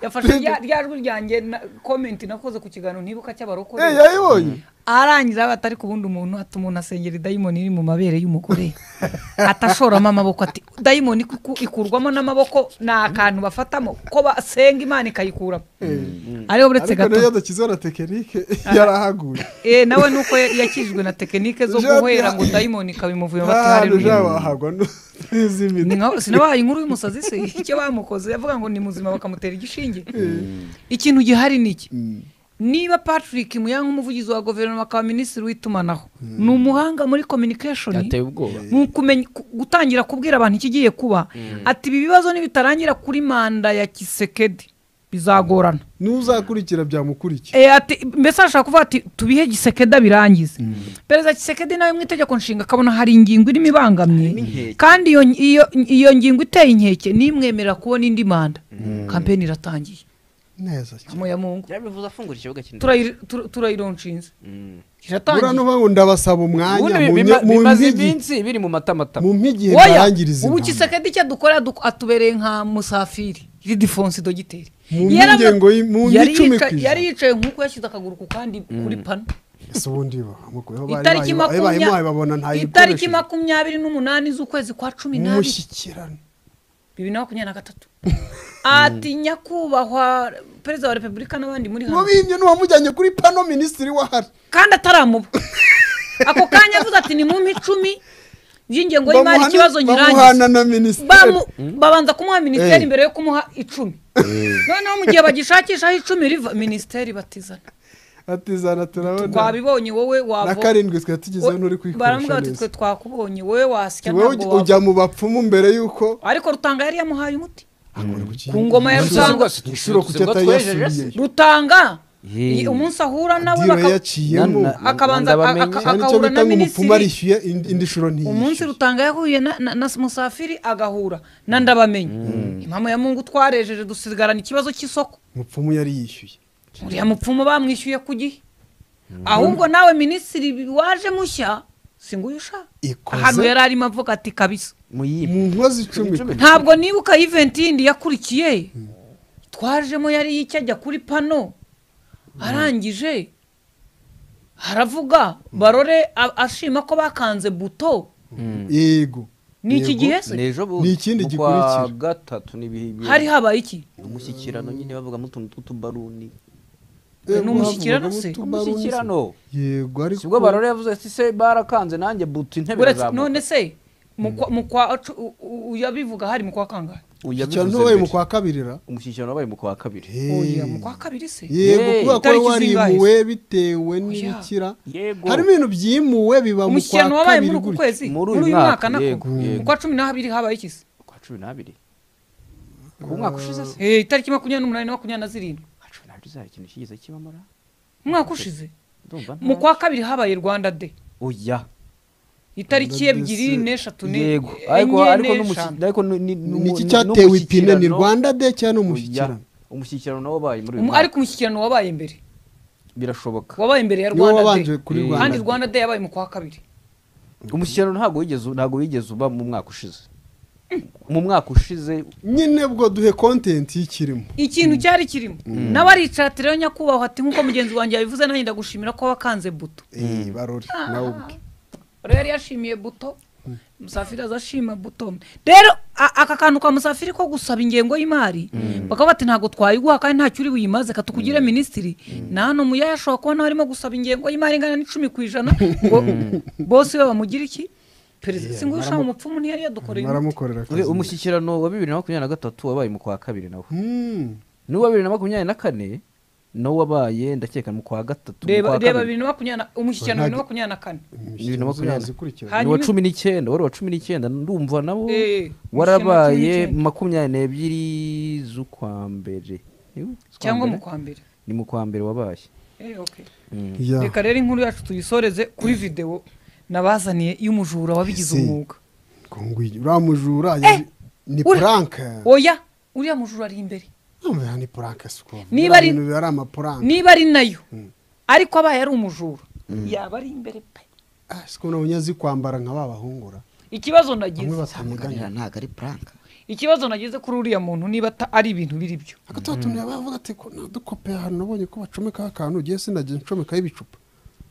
yafashe rya- rya jwi ryanjye na- komenti nakoze ku kiganiro ntibuka cy'abarokore Eh, yayibonye arangiza aba atari ku wundi umuntu ati umuntu asengera idayimoni iri mu mabere y'umugore atashoramo amaboko ati dayimoni iku- ikurwamo n'amaboko ni akantu bafatamo ko basenga imana ikayikuramo ariho buretse ariko gato nayo yadakizeho na tekinike yarahaguye Eh, nawe nuko yakijwe na tekinike zo Jean guhera Pierre- ngo dayimoni ikabimuvuyemo bati ahantu haleluya jabahagwa n'iz'imiti ni nka sinabahaye inkuru y'umusazi se icyo bamukoze yavuga ngo ni muzima bakamutera igishinge ikintu gihari ni iki niba patrick muya nk'umuvugizi wa guverinoma akaba minisitiri w'itumanaho ni umuhanga muri communication yateye ubwoba mu kumenya ku- gutangira kubwira abantu ikigiye kuba ati ibi bibazo nibitarangira kuri manda ya kisekedi bizagorana n'uzakurikira byamukurikiye Eh, ati mbese ashaka kuvuga ati tubihe gisekeda birangize perezida gisekedi nawe mu itegeko nshinga akabona hari ingingo irimo ibangamye kandi iyo, iyo, iyo ngingo iteye inkeke nimwemerera kubona indi manda kampeni iratangiye neza cyane amoya mungu yarabivuze afungura ikibuga kinini Turayi- tur- turayironshinze buriya iratangiye n'uvuga ngo ndabasaba umwanya ubundi mu bima- nye- mu bimaze mpigi iminsi biri mu matamatama mu mpigi Oya, barangiriza ubu intambara kisekedi icyo dukorera duk- atubereye nka musafiri ridifonsi dogiteri Mu Yaravuga- ngengo y'i- mu yari n'icumi yica- ku ijana. yari yicaye nk'uko yashyize akaguru ku kandi kuri pano ese ubundi bamukuyeho itariki bayimuhaye babona nta makumyabiri itariki yikoresheje makumyabiri n'umunani z'ukwezi kwa cumi n'abiri umushyikirano bibiri na makumyabiri na gatatu ati nyakubahwa perezida wa repubulika n'abandi muri hano mubimye n'uwamujyanye kuri pano minisitiri wahari kandi ataramuba ako kanya avuze ati ni mu icumi y'ingengo y'imari Bamuhana- ikibazo bamuhana nyirangiza na minisitiri Bamu- babanza kumuha minisiteri Eh. mbere yo kumuha icumi noneho mu gihe bagishakishaho icumi riva minisiteri batizana atizana turabona twabibonye wowe na wava karindwi twari tugezeho nturi baramubwira kwikoresha bati neza twe twakubonye wowe wasya wowe ntabwo wava ujya mu bapfumu mbere y'uko ariko rutanga yari yamuhaye umuti ku ku ngoma ya rutanga inshuro kuki atayasubiyeyo rutanga Yee. i- umunsi ahura nawe diro baka- yaciyemo Na- na- akabanza Rwanda aka- aka- bamenye. cyane icyo agahura bita na ngo umupfumu minisitiri arishyuye indi indi shuro umunsi ntiyishyure rutanga yahuye na, na, na musafiri agahura na ndabamenye impamvu ya mungu twarejeje dusigarana ikibazo cy'isoko umupfumu yari yishyuye uriya mupfumu bamwishyuye ku gihe ahubwo nawe minisitiri waje mushya si ngo uyu ushaka ikoze ahantu yari arimo avuga ati kabisa mu nkozi icumi ntabwo nibuka iventi yindi yakurikiye twajemo yari y'icyajya kuri pano arangije haravuga barore a- ashima ko bakanze buto yego ni iki Yego. gihe se ejo Ni ikindi gikurikira. gatatu n'ibihe hari habaye iki umushyikirano nyine bavugamo utuntu tw'utubaruni Eh, ni umushyikirano bavuga se? mu tubarusi. umushyikirano yego ariko sibwo barore yavuze ati se barakanze nanjye butu intebe Uretse- irazamuka none se mu kwa- mu kwa cu- u- u- uyabivuga hari mu kwa kangahe Uyu yabivuze ikintu wabaye mu mbere. kwa kabirira umushyikirano wabaye mu kwa kabiri oya mu kwa kabiri se yego Hey. kubera ko Itariki zingahe warimuwe bitewe Oya. n'ibikira yego harimo ibintu byimuwe biba mu kwa umushyikirano wabaye kabiri muri uku gutya kwezi Muri muri uyu uyu mwaka, mwaka nako yego, yego. mu kwa cumi n'abiri habaye iki se kwa cumi n'abiri ku mwaka ushize se Eh, itariki makumyabiri n'umunani na makumyabiri na zirindwi kwa cumi n'abiri uzaba ikintu kigeze kibamura umwaka ushize ndumva nta mu kwa kabiri habaye rwanda de oya itariki Rwanda Day ebyiri se. n'eshatu ni- yego ariko enye ariko n'umusi- n'eshanu. ariko ni- ni- ni- niki ni- cyatewe ipine ni n'umushyikirano- rwanda de cyangwa ni Oya. umushyikirano umushyikirano nawo wabaye muri uyu Um- mwaka ariko umushyikirano wabaye mbere birashoboka wabaye imbere ya niwo rwanda wabanje Day. kuri Eh. rwanda kandi Day. rwanda day yabaye mu kwa kabiri umushyikirano ntabwo wigeze ntabwo wigeze uba mu mwaka ushize mu mwaka ushize nyine bwo duhe kontenti y'ikirimo ikintu cyari kirimo nawe aricara rero nyakubahwa ati nk'uko mugenzi wanjye yabivuze nanjye ndagushimira ko wakanze buto Eh, barore nawe ubwe rero yari yashimiye buto musafiri azashima buto rero a- aka kantu ka musafiri ko gusaba ingengo y'imari bakaba bati ntabwo twayiguha kandi ntacyo uri buyimaze katukugire minisitiri na hano muyaye ashobora kubona barimo gusaba ingengo y'imari ingana n'icumi ku ijana ngo bose we bamugira iki perezida si ngusha mu mupfumu ntiyari yadukoreye umuti. baramukorera akazi We- umushyikirano wa bibiri na makumyabiri na gatatu wabaye mu kwa kabiri nawo Hmm. n'uwa bibiri na makumyabiri na kane nawo wabaye ndakeka mu kwa gatatu mu reba kwa reba kabiri bibiri na makumyabiri na- umushyikirano bibiri na makumyabiri na kane bibiri na makumyabiri na- zikurikira ni hanyuma uwa cumi n'icyenda wari uwa cumi n'icyenda ndumva nawo Eh, umushyikirano wa warabaye cumi n'icyenda. makumyabiri n'ebyiri z'ukwa mbere Niwe? Z'ukwa cyangwa mbere? mu kwa mbere ni mu kwa mbere wabaye Eh, okay. Ya. reka rero inkuru yacu tuyisoreze kuri videwo nabazaniye y'umujura wabigize Ese. umwuga Ko ngwigi- uriya mujura yaje- ni ura- puranke oya uriya mujura ari imbere Urumva ni puranke si ukuntu Niba ari- ibintu biba ari amapuranke niba ari nayo ariko abaye ari umujura yaba ari imbere pe Ah, si ukuntu abonye azi kwambara nka ba bahungura ikibazo bamwe nagize batamuganya ntabwo ari puranka ikibazo nagize kuri uriya muntu niba ata- ari ibintu biri byo akatuba tuntu yaba yavuga ati ko nadukope ahantu nabonye ko bacomekaho akantu ugiye sinajya ncomekaho ibicupa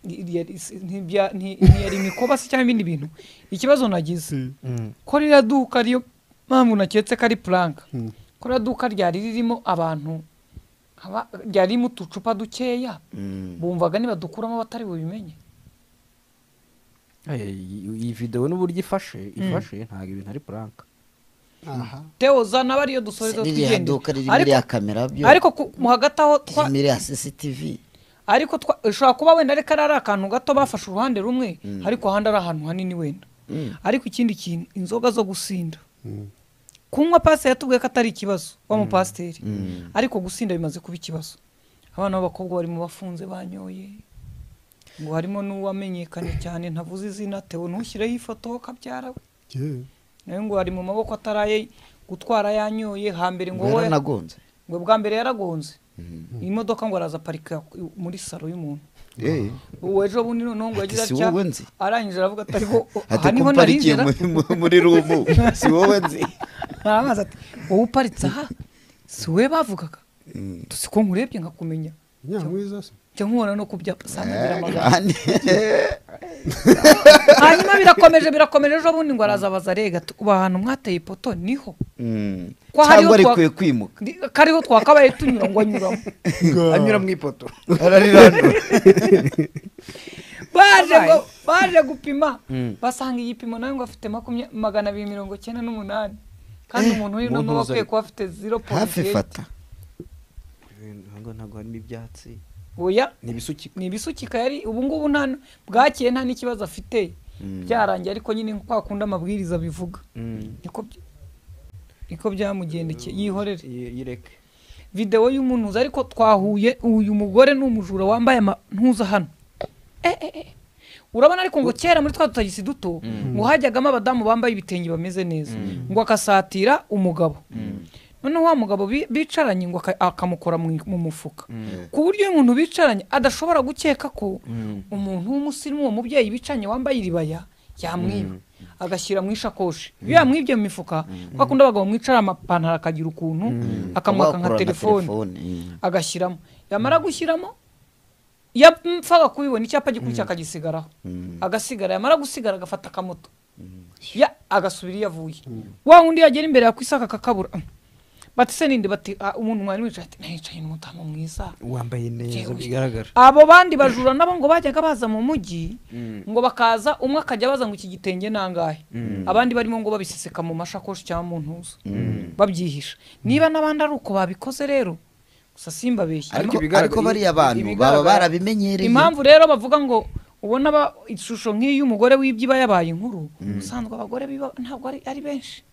Yari- si- ntibya- nti- ntiyari imikoba se cyangwa ibindi bintu ikibazo nagize ko ririya duka ariyo mpamvu naketse ko ari puranka ko ririya duka ryari ririmo abantu nk'aba- ryari ririmo uducupa dukeya bumvaga niba dukuramo batari bubimenye Eh, iyi iyi videwo n'uburyo ifashe ifashe ntabwo ibintu ari puranka aha teo zana aba ariyo dusoreza ririya twigende duka ririmo ariko iriya kamera byo ariko ku- mu hagati aho twa- ririmo iriya sisitivi ariko twa- ushobora kuba wenda ariko ari ari akantu gato bafashe uruhande rumwe ariko ahandi ari ahantu hanini wenda ariko ikindi kintu inzoga zo gusinda kunywa pasiteri yatubwiye ko atari ikibazo wa mupasiteri ariko gusinda bimaze kuba ikibazo abana b'abakobwa bari mu bafunze banyoye ngo harimo n'uwamenyekanye cyane ntavuze izina tewe ntushyireho ifoto kabyara we yewe. nawe ngo ari mu maboko ataraye gutwara yanyoye hambere ngo wowe yaranagonze ngo bwa mbere yaragonze iyi modoka ngo araza aparika muri salo y'umuntu Eh, uwo ejo bundi noneho ngo yagize Ati, "Si atya wowe nzi?" arangije aravuga ati ariko o- aha ati ko niho mparikiye narinjira muri- muri- muri rumu si wowe nzi arabaza ati wowe uparitse aha si wowe bavugaga tuzi ko nkurebye nkakumenya nyamwiza se njya nkubona no ku byapa usanga agira amagambo Kandi- hanyuma birakomeje birakomeje ejo bundi ngo araza abaza rega ubu ahantu mwateye ipoto niho Mm. Ko hariho cyangwa twa- arikuye kwimuka Ndi- kariho twakabaye tunyura ngo anyuramo anyura mu ipoto arariranura baje ngo baje gupima basanga igipimo nawe ngo afite makumya- magana abiri mirongo cyenda n'umunani kandi umuntu uri no umuntu akwiye uzari- kuba afite zero hafi fata ntabwo ntabwo harimo ibyatsi oya ni ibisukika ni ibisukika yari ubu ngubu nta bwakiye nta n'ikibazo afite byarangiye ariko nyine kwa kundi amabwiriza bivuga niko by- niko byamugendekeye yihorere yireke videwo y'umunuzi ariko twahuye uyu mugore ni umujura wambaye amantuza hano Eh, eh, eh. urabona ariko ngo kera muri twa dutagisi duto ngo hajyagamo abadamu bambaye ibitenge bameze neza ngo akasatira umugabo noneho wa mugabo bi- bicaranye ngo aka- akamukora mu mu mufuka ku buryo iyo umuntu bicaranye adashobora gukeka ko umuntu w'umusirimu uwo mubyeyi bicaranye wambaye iribaya yamwiba agashyira mu ishakoshi iyo yamwibye mu mifuka kuko akunda abagabo mwicara amapantaro akagira ukuntu akamwaka nka Ugakurura telefone mm. agashyiramo yamara gushyiramo yapfaga kubibona icyapa gikurikira akagisigaraho agasigara yamara gusigara agafata akamoto Ya- agasubira iyo avuye wa wundi yagera imbere yakwisaka akakabura bati se ninde bati "Ah, umuntu mwari mwicaye ati nayicaye n'umudamu mwiza wambaye neza Yewe. bigaragara abo bandi bajura nabo ngo bajyaga baza mu mujyi ngo bakaza umwe akajya baza ngo iki gitenge nangahe abandi barimo ngo babiseseka mu mashakoshi cyangwa mu ntuzo babyihisha niba n'abandi ari uko babikoze rero gusa simbabeshye ariko, Ariko ibigaragara- ariko bariya bantu baba ibigaragara- barabimenyereye impamvu rero bavuga ngo ubona ba- ishusho nk'iyo umugore wibye iba yabaye inkuru ubusanzwe abagore biba ntabwo ari- ari benshi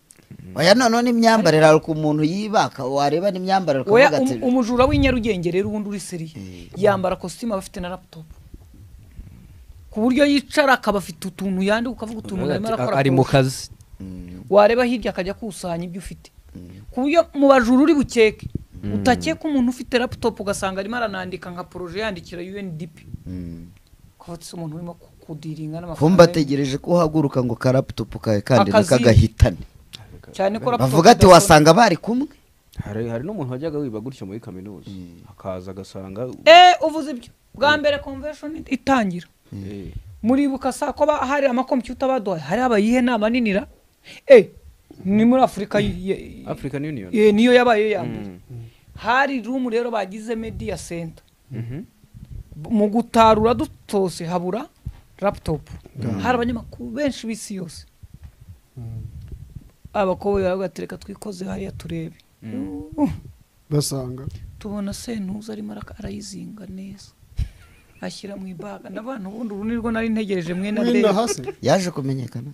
oya noneho n'imyambarire hari ukuntu umuntu yibaka wareba n'imyambarire Oya, ukavuga ati um- umujura w'inyarugenge rero ubundi uri seriye yambara kositimu aba afite na laputopu ku buryo yicara akaba afite utuntu yandika ukavuga utuntu arimo arakora ari mu kurusha. kazi wareba hirya akajya akusanya ibyo ufite ku buryo mu bajura uri bukeke utakeka umuntu ufite laputopu ugasanga arimo aranandika nka poroje yandikira UNDP ukavuga ati "Se umuntu urimo ku- kudiringa kumba n'amafaranga ye." ategereje ko uhaguruka ngo karaputopu kawe kandi Akazi- ntikagahitane cyane ko laputopu bavuga ati idakora- wasanga bari kumwe hari hari n'umuntu wajyaga wiba gutyo muri kaminuza akaza agasanga Eh, uvuze ibyo bwa mbere convention itangira Eh, muribuka saa ko ba- hari amakompiyuta baduhaye hari abayihe nama ninira eh ni muri afurika y- y- african union eh, niyo yabaye ya mbere Mm. hari room rero bagize media center Mhm. mu gutarura dutose habura laptop hari abanyamakuru benshi b'isi yose abakobwa baravuga ati reka twikoze hariya turebe Uh, basanga tubona sentuza arimo araka- arayizinga neza ashyira mu ibaga n'abantu ubundi uru nirwo nari ntegereje mwene wenda mbere hasi yaje kumenyekana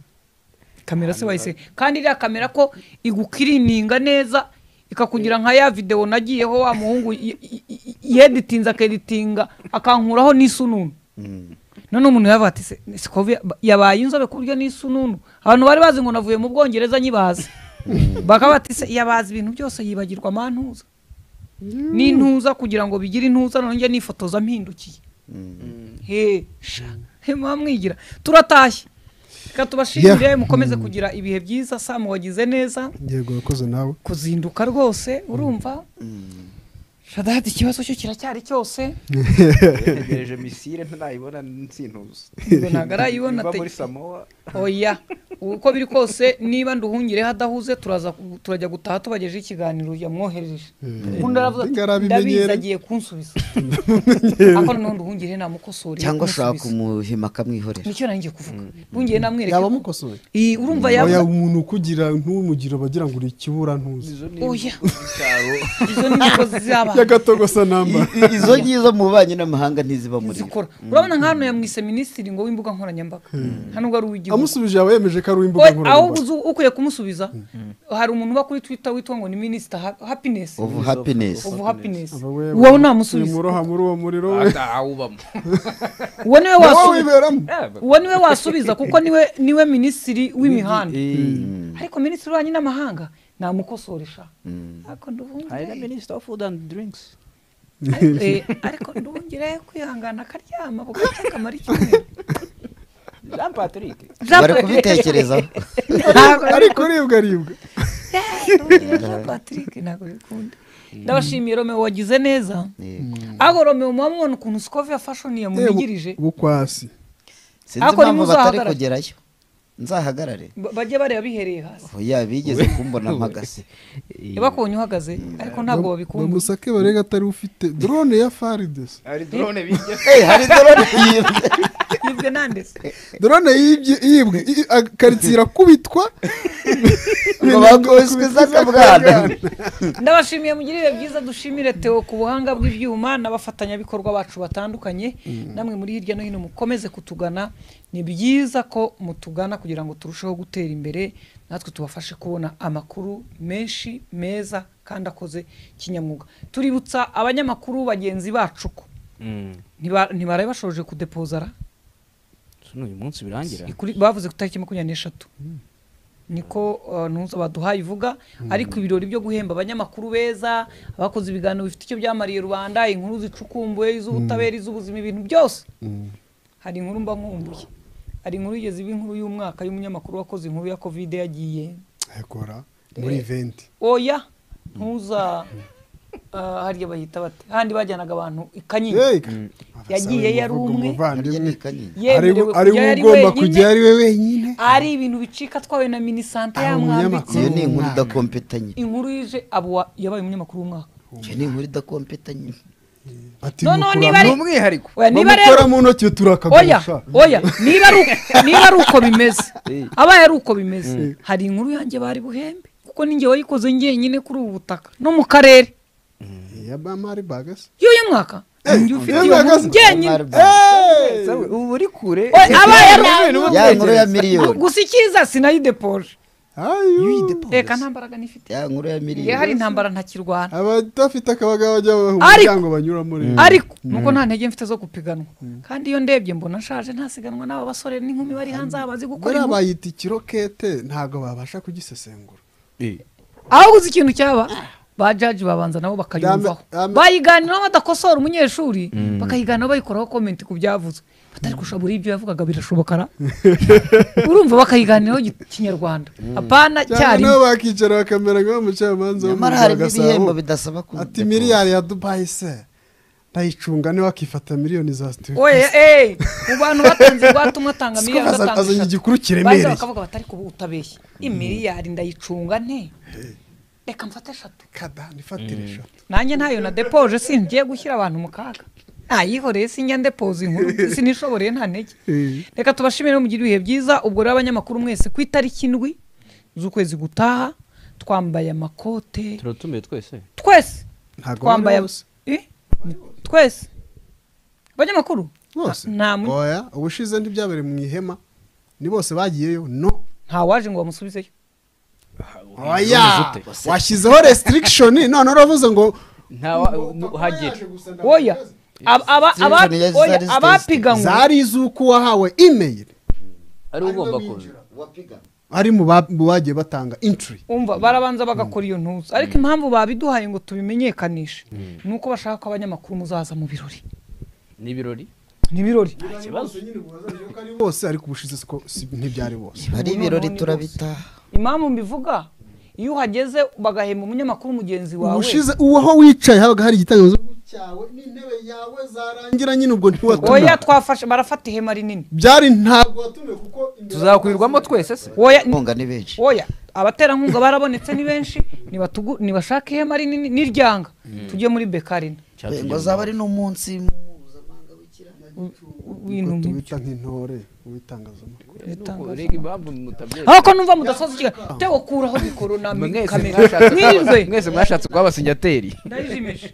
kamera se wayise kandi iriya kamera ko igukirininga neza ikakugira nka ya videwo nagiyeho wa muhungu y- y- y- yeditinze akeditinga akankuraho n'isununu none umuntu yavuga ati "Se- se ko vi- yabaye inzobe ku buryo n'isununu abantu bari bazi ngo navuye mu bwongereza nyibaze bakaba bati se yabazi ibintu byose yibagirwa amantuza n'intuza kugira ngo bigire intuza nongeye nifotoza mpindukiye he sha he muba mwigira turatashye reka tubashimire mukomeze kugira ibihe byiza samu wagize neza yego wakoze nawe kuzinduka rwose urumva shadadi ikibazo cyo kiracyari cyose yategereje misire ntarayibona nsintuza ngo ntabwo arayibona iva muri te- samoa oya uko biri kose niba nduhungireho adahuze turaza ku- turajya gutaha tubagejeje ikiganiro yamwohereje undi aravuze ati Ngo arabimenyere." ndabizi agiye kunsubiza ariko noneho nduhungireho namukosore cyangwa ashaka kumuhima akamwihorera nicyo nanjye kuvuga nduhungireho namwereke yaba amukosoye Iyi, urumva oya yavuze umuntu ukugira ntumugira bagira ngo uri ikibura ntuzi izo ni oya icyaro izo ni imigozi z'abana y'agatogosa namba izo ngizo mu bubanyi n'amahanga ntiziba muri zikora urabona nka hano yamwise minisitiri ngo w'imbuga nkoranyambaga hano ubwo ari uw'igihugu amusubije yaba yemeje ko ari uw'imbuga We- aho nkoranyambaga uzi ukwiye kumusubiza hari umuntu uba kuri twitter witwa ngo ni minisita Ha- happiness ubu happiness ovu happiness Aba we- uwo ntamusubiza wimuroha muri uwo muriro we atawubamo uwo niwe wowe wasubiza wiberamo uwo niwe wasubiza kuko niwe niwe minisitiri w'imihanda Eh, ariko minisitiri w'ububanyi n'amahanga namukosoresha ariko hari na nduhungire minisita of food and drinks Eh, ariko nduhungire kwihangana akaryama bugacya akamara icyumweru jean patrick bari kubitekerezaho ariko uribwa aribwa patrick ntabwo bikunda ndabashimiye romeo wagize neza Yego. ahubwo romeo muba mubona ukuntu sikovi ya fashoni yamuvugirije bukwasi sinzi Ariko impamvu batari ntimuzahagarare. kugerayo nzahagarare ba- bajye bareba bihereye hasi oya bigeze kumbona mpagaze bakonye uhagaze ariko ntabwo babikunda bamusake barega atari ufite drone ya faridesi hari drone bijya Eh, hari dorone yibwe yibwe nandese drone yibye yibwe i- a- karitsiye irakubitwa ngo bakubiswe izakabwana ndabashimiye mugire ibihe byiza dushimire Theo ku buhanga bw'ibyuma n'abafatanyabikorwa bacu batandukanye namwe muri hirya no hino mukomeze kutugana ni byiza ko mutugana kugira ngo turusheho gutera imbere natwe tubafashe kubona amakuru menshi meza kandi akoze kinyamwuga tuributsa abanyamakuru bagenzi bacu ko ntiba- ntibaraye bashoje kudepozara uyu munsi birangira Ikuri- bavuze ku itariki makumyabiri n'eshatu niko uh, ntuza baduhaye ivuga ariko ibirori byo guhemba abanyamakuru beza abakoze ibiganiro bifite icyo byamariye rubanda inkuru zicukumbuye iz'ubutabera iz'ubuzima ibintu byose hari inkuru mba nkumbuye hari inkuru igeze iba inkuru y'umwaka y'umunyamakuru wakoze inkuru ya kovide yagiye ayakora muri iventi oya ntuza ah, harya bahita bate handi bajyanaga abantu i kanyinya Hey, yagiye yari bavuga umwe harya umuvandimwe ni kanyinya yemerewe ari kujya we yari ugomba kujya wenyine ari we wenyine ari ibintu bicika atwawe na minisante Ari umunyamakuru. iyo yamwambitse ni inkuru Umwana. idakompetanye inkuru yije abo wa- yabaye umunyamakuru w'umwaka iyo ni inkuru idakompetanye ati No, no, mukura niba ari- mu- umwihariko oya niba bamukora rero mu ntoki turakagusha oya oya niba ari uko- niba ari uko bimeze abaye ari uko bimeze hari inkuru yanjye bari buhembe kuko ninjye wayikoze njyenyine kuri ubu butaka no mu karere ya bamari bagasi y'uyu mwaka ninjye ufite iyo nkuru Bagasi. njyenyine Sawe, ubu uri kure Oya, abaye ari ya nkuru ya miliyoni gusa icyiza sinayidepoje ayo reka nta mbaraga nifite ya nkuru iyo ya hari miliyoni intambara ntakirwana abadafite akabaga bajya mu Ariko- muryango banyuramo rero ariko nuko nta ntege mfite zo gupiganwa kandi iyo ndebye mbona nshaje ntasiganwa n'aba basore n'inkumi bari hanze aha bazi gukora buriya inkuru. bayita ikirokete ntabwo babasha kugisesengura aho gusa ikintu cyaba ba jaji babanza nabo bakayumvaho Dame- dame- bayiganiraho badakosora umunyeshuri bakayiganiraho bayikoraho komenti ku byavuzwe batari kurusha muri ibyo yavugaga birashoboka ra urumva bakayiganiraho gi- kinyarwanda apana cyangwa nabo cyarimo bakicara bakamera nk'abamucamanza wo mu nyamara Rwanda harimo ibihembo gasabo bidasaba ku ati miliyari ya dubayi se ndayicunga niba akifata miliyoni za oye eh, mu bantu batanze ingwate umwe atanga miliyari undi atanga azanye eshatu igikuru baza kiremereye bakavuga batari kuba utabeshya imiliyari ndayicunga nte reka mfate eshatu kada nifatire eshatu nanjye ntayo na depoje si ngiye gushyira abantu mu kaga ntayihoreye si njya ndepoza inkuru sinishoboreye nta ntege reka tubashimire mugire ibihe byiza ubwo rero abanyamakuru mwese ku itariki indwi z'ukwezi gutaha twambaye amakote turatumiye twese twese ntabwo twambaye bari bose Eh? twese abanyamakuru bose nta mu- oya ubushize ntibyabereye mu ihema ni bose bagiyeyo no ntawaje ngo bamusubizeyo oya washyizeho restriction none uravuze ngo ntawahagere oya ab- aba- aba- Zizana iya oya, zizana zitesite. abapiganwe zari iz'uko wahawe email ari ugomba kuza ari mu ba- mu bagiye batanga entry umva barabanza bagakora iyo ntuza ariko impamvu babiduhaye ngo tubimenyekanishe ni uko bashaka ko abanyamakuru muzaza mu birori ni ibirori ni ibirori bose ariko ubushize siko si- ntibyari bose hari ibirori turabitaha impamvu mbivuga iyo uhageze bagahemba umunyamakuru mugenzi wawe ubushize uwaho wicaye habaga hari igitangazo cyawe n'intebe yawe zarangira nyine ubwo ntiwatumiwe oya twafashe barafata ihema rinini byari ntabwo watumiwe kuko tuzakurirwamo twese se oya ni- inkunga ni benshi oya abaterankunga barabonetse ni benshi nibatugu- nibashake ihema rinini n'iryanga tujye muri bekarina ngo zaba ari n'umunsi mpuzamahanga w'ikirangantego ibintu Ngo nk'ibyo tubita nk'intore w'itangazamakuru bitangaza. rega impamvu mutabyemera aho ko numva mudasoza ikigali tewe kuraho mikoro na mi- mwese kamera mwashatse mwiriwe mwese mwashatse kuba abasinyateri ndayijimisha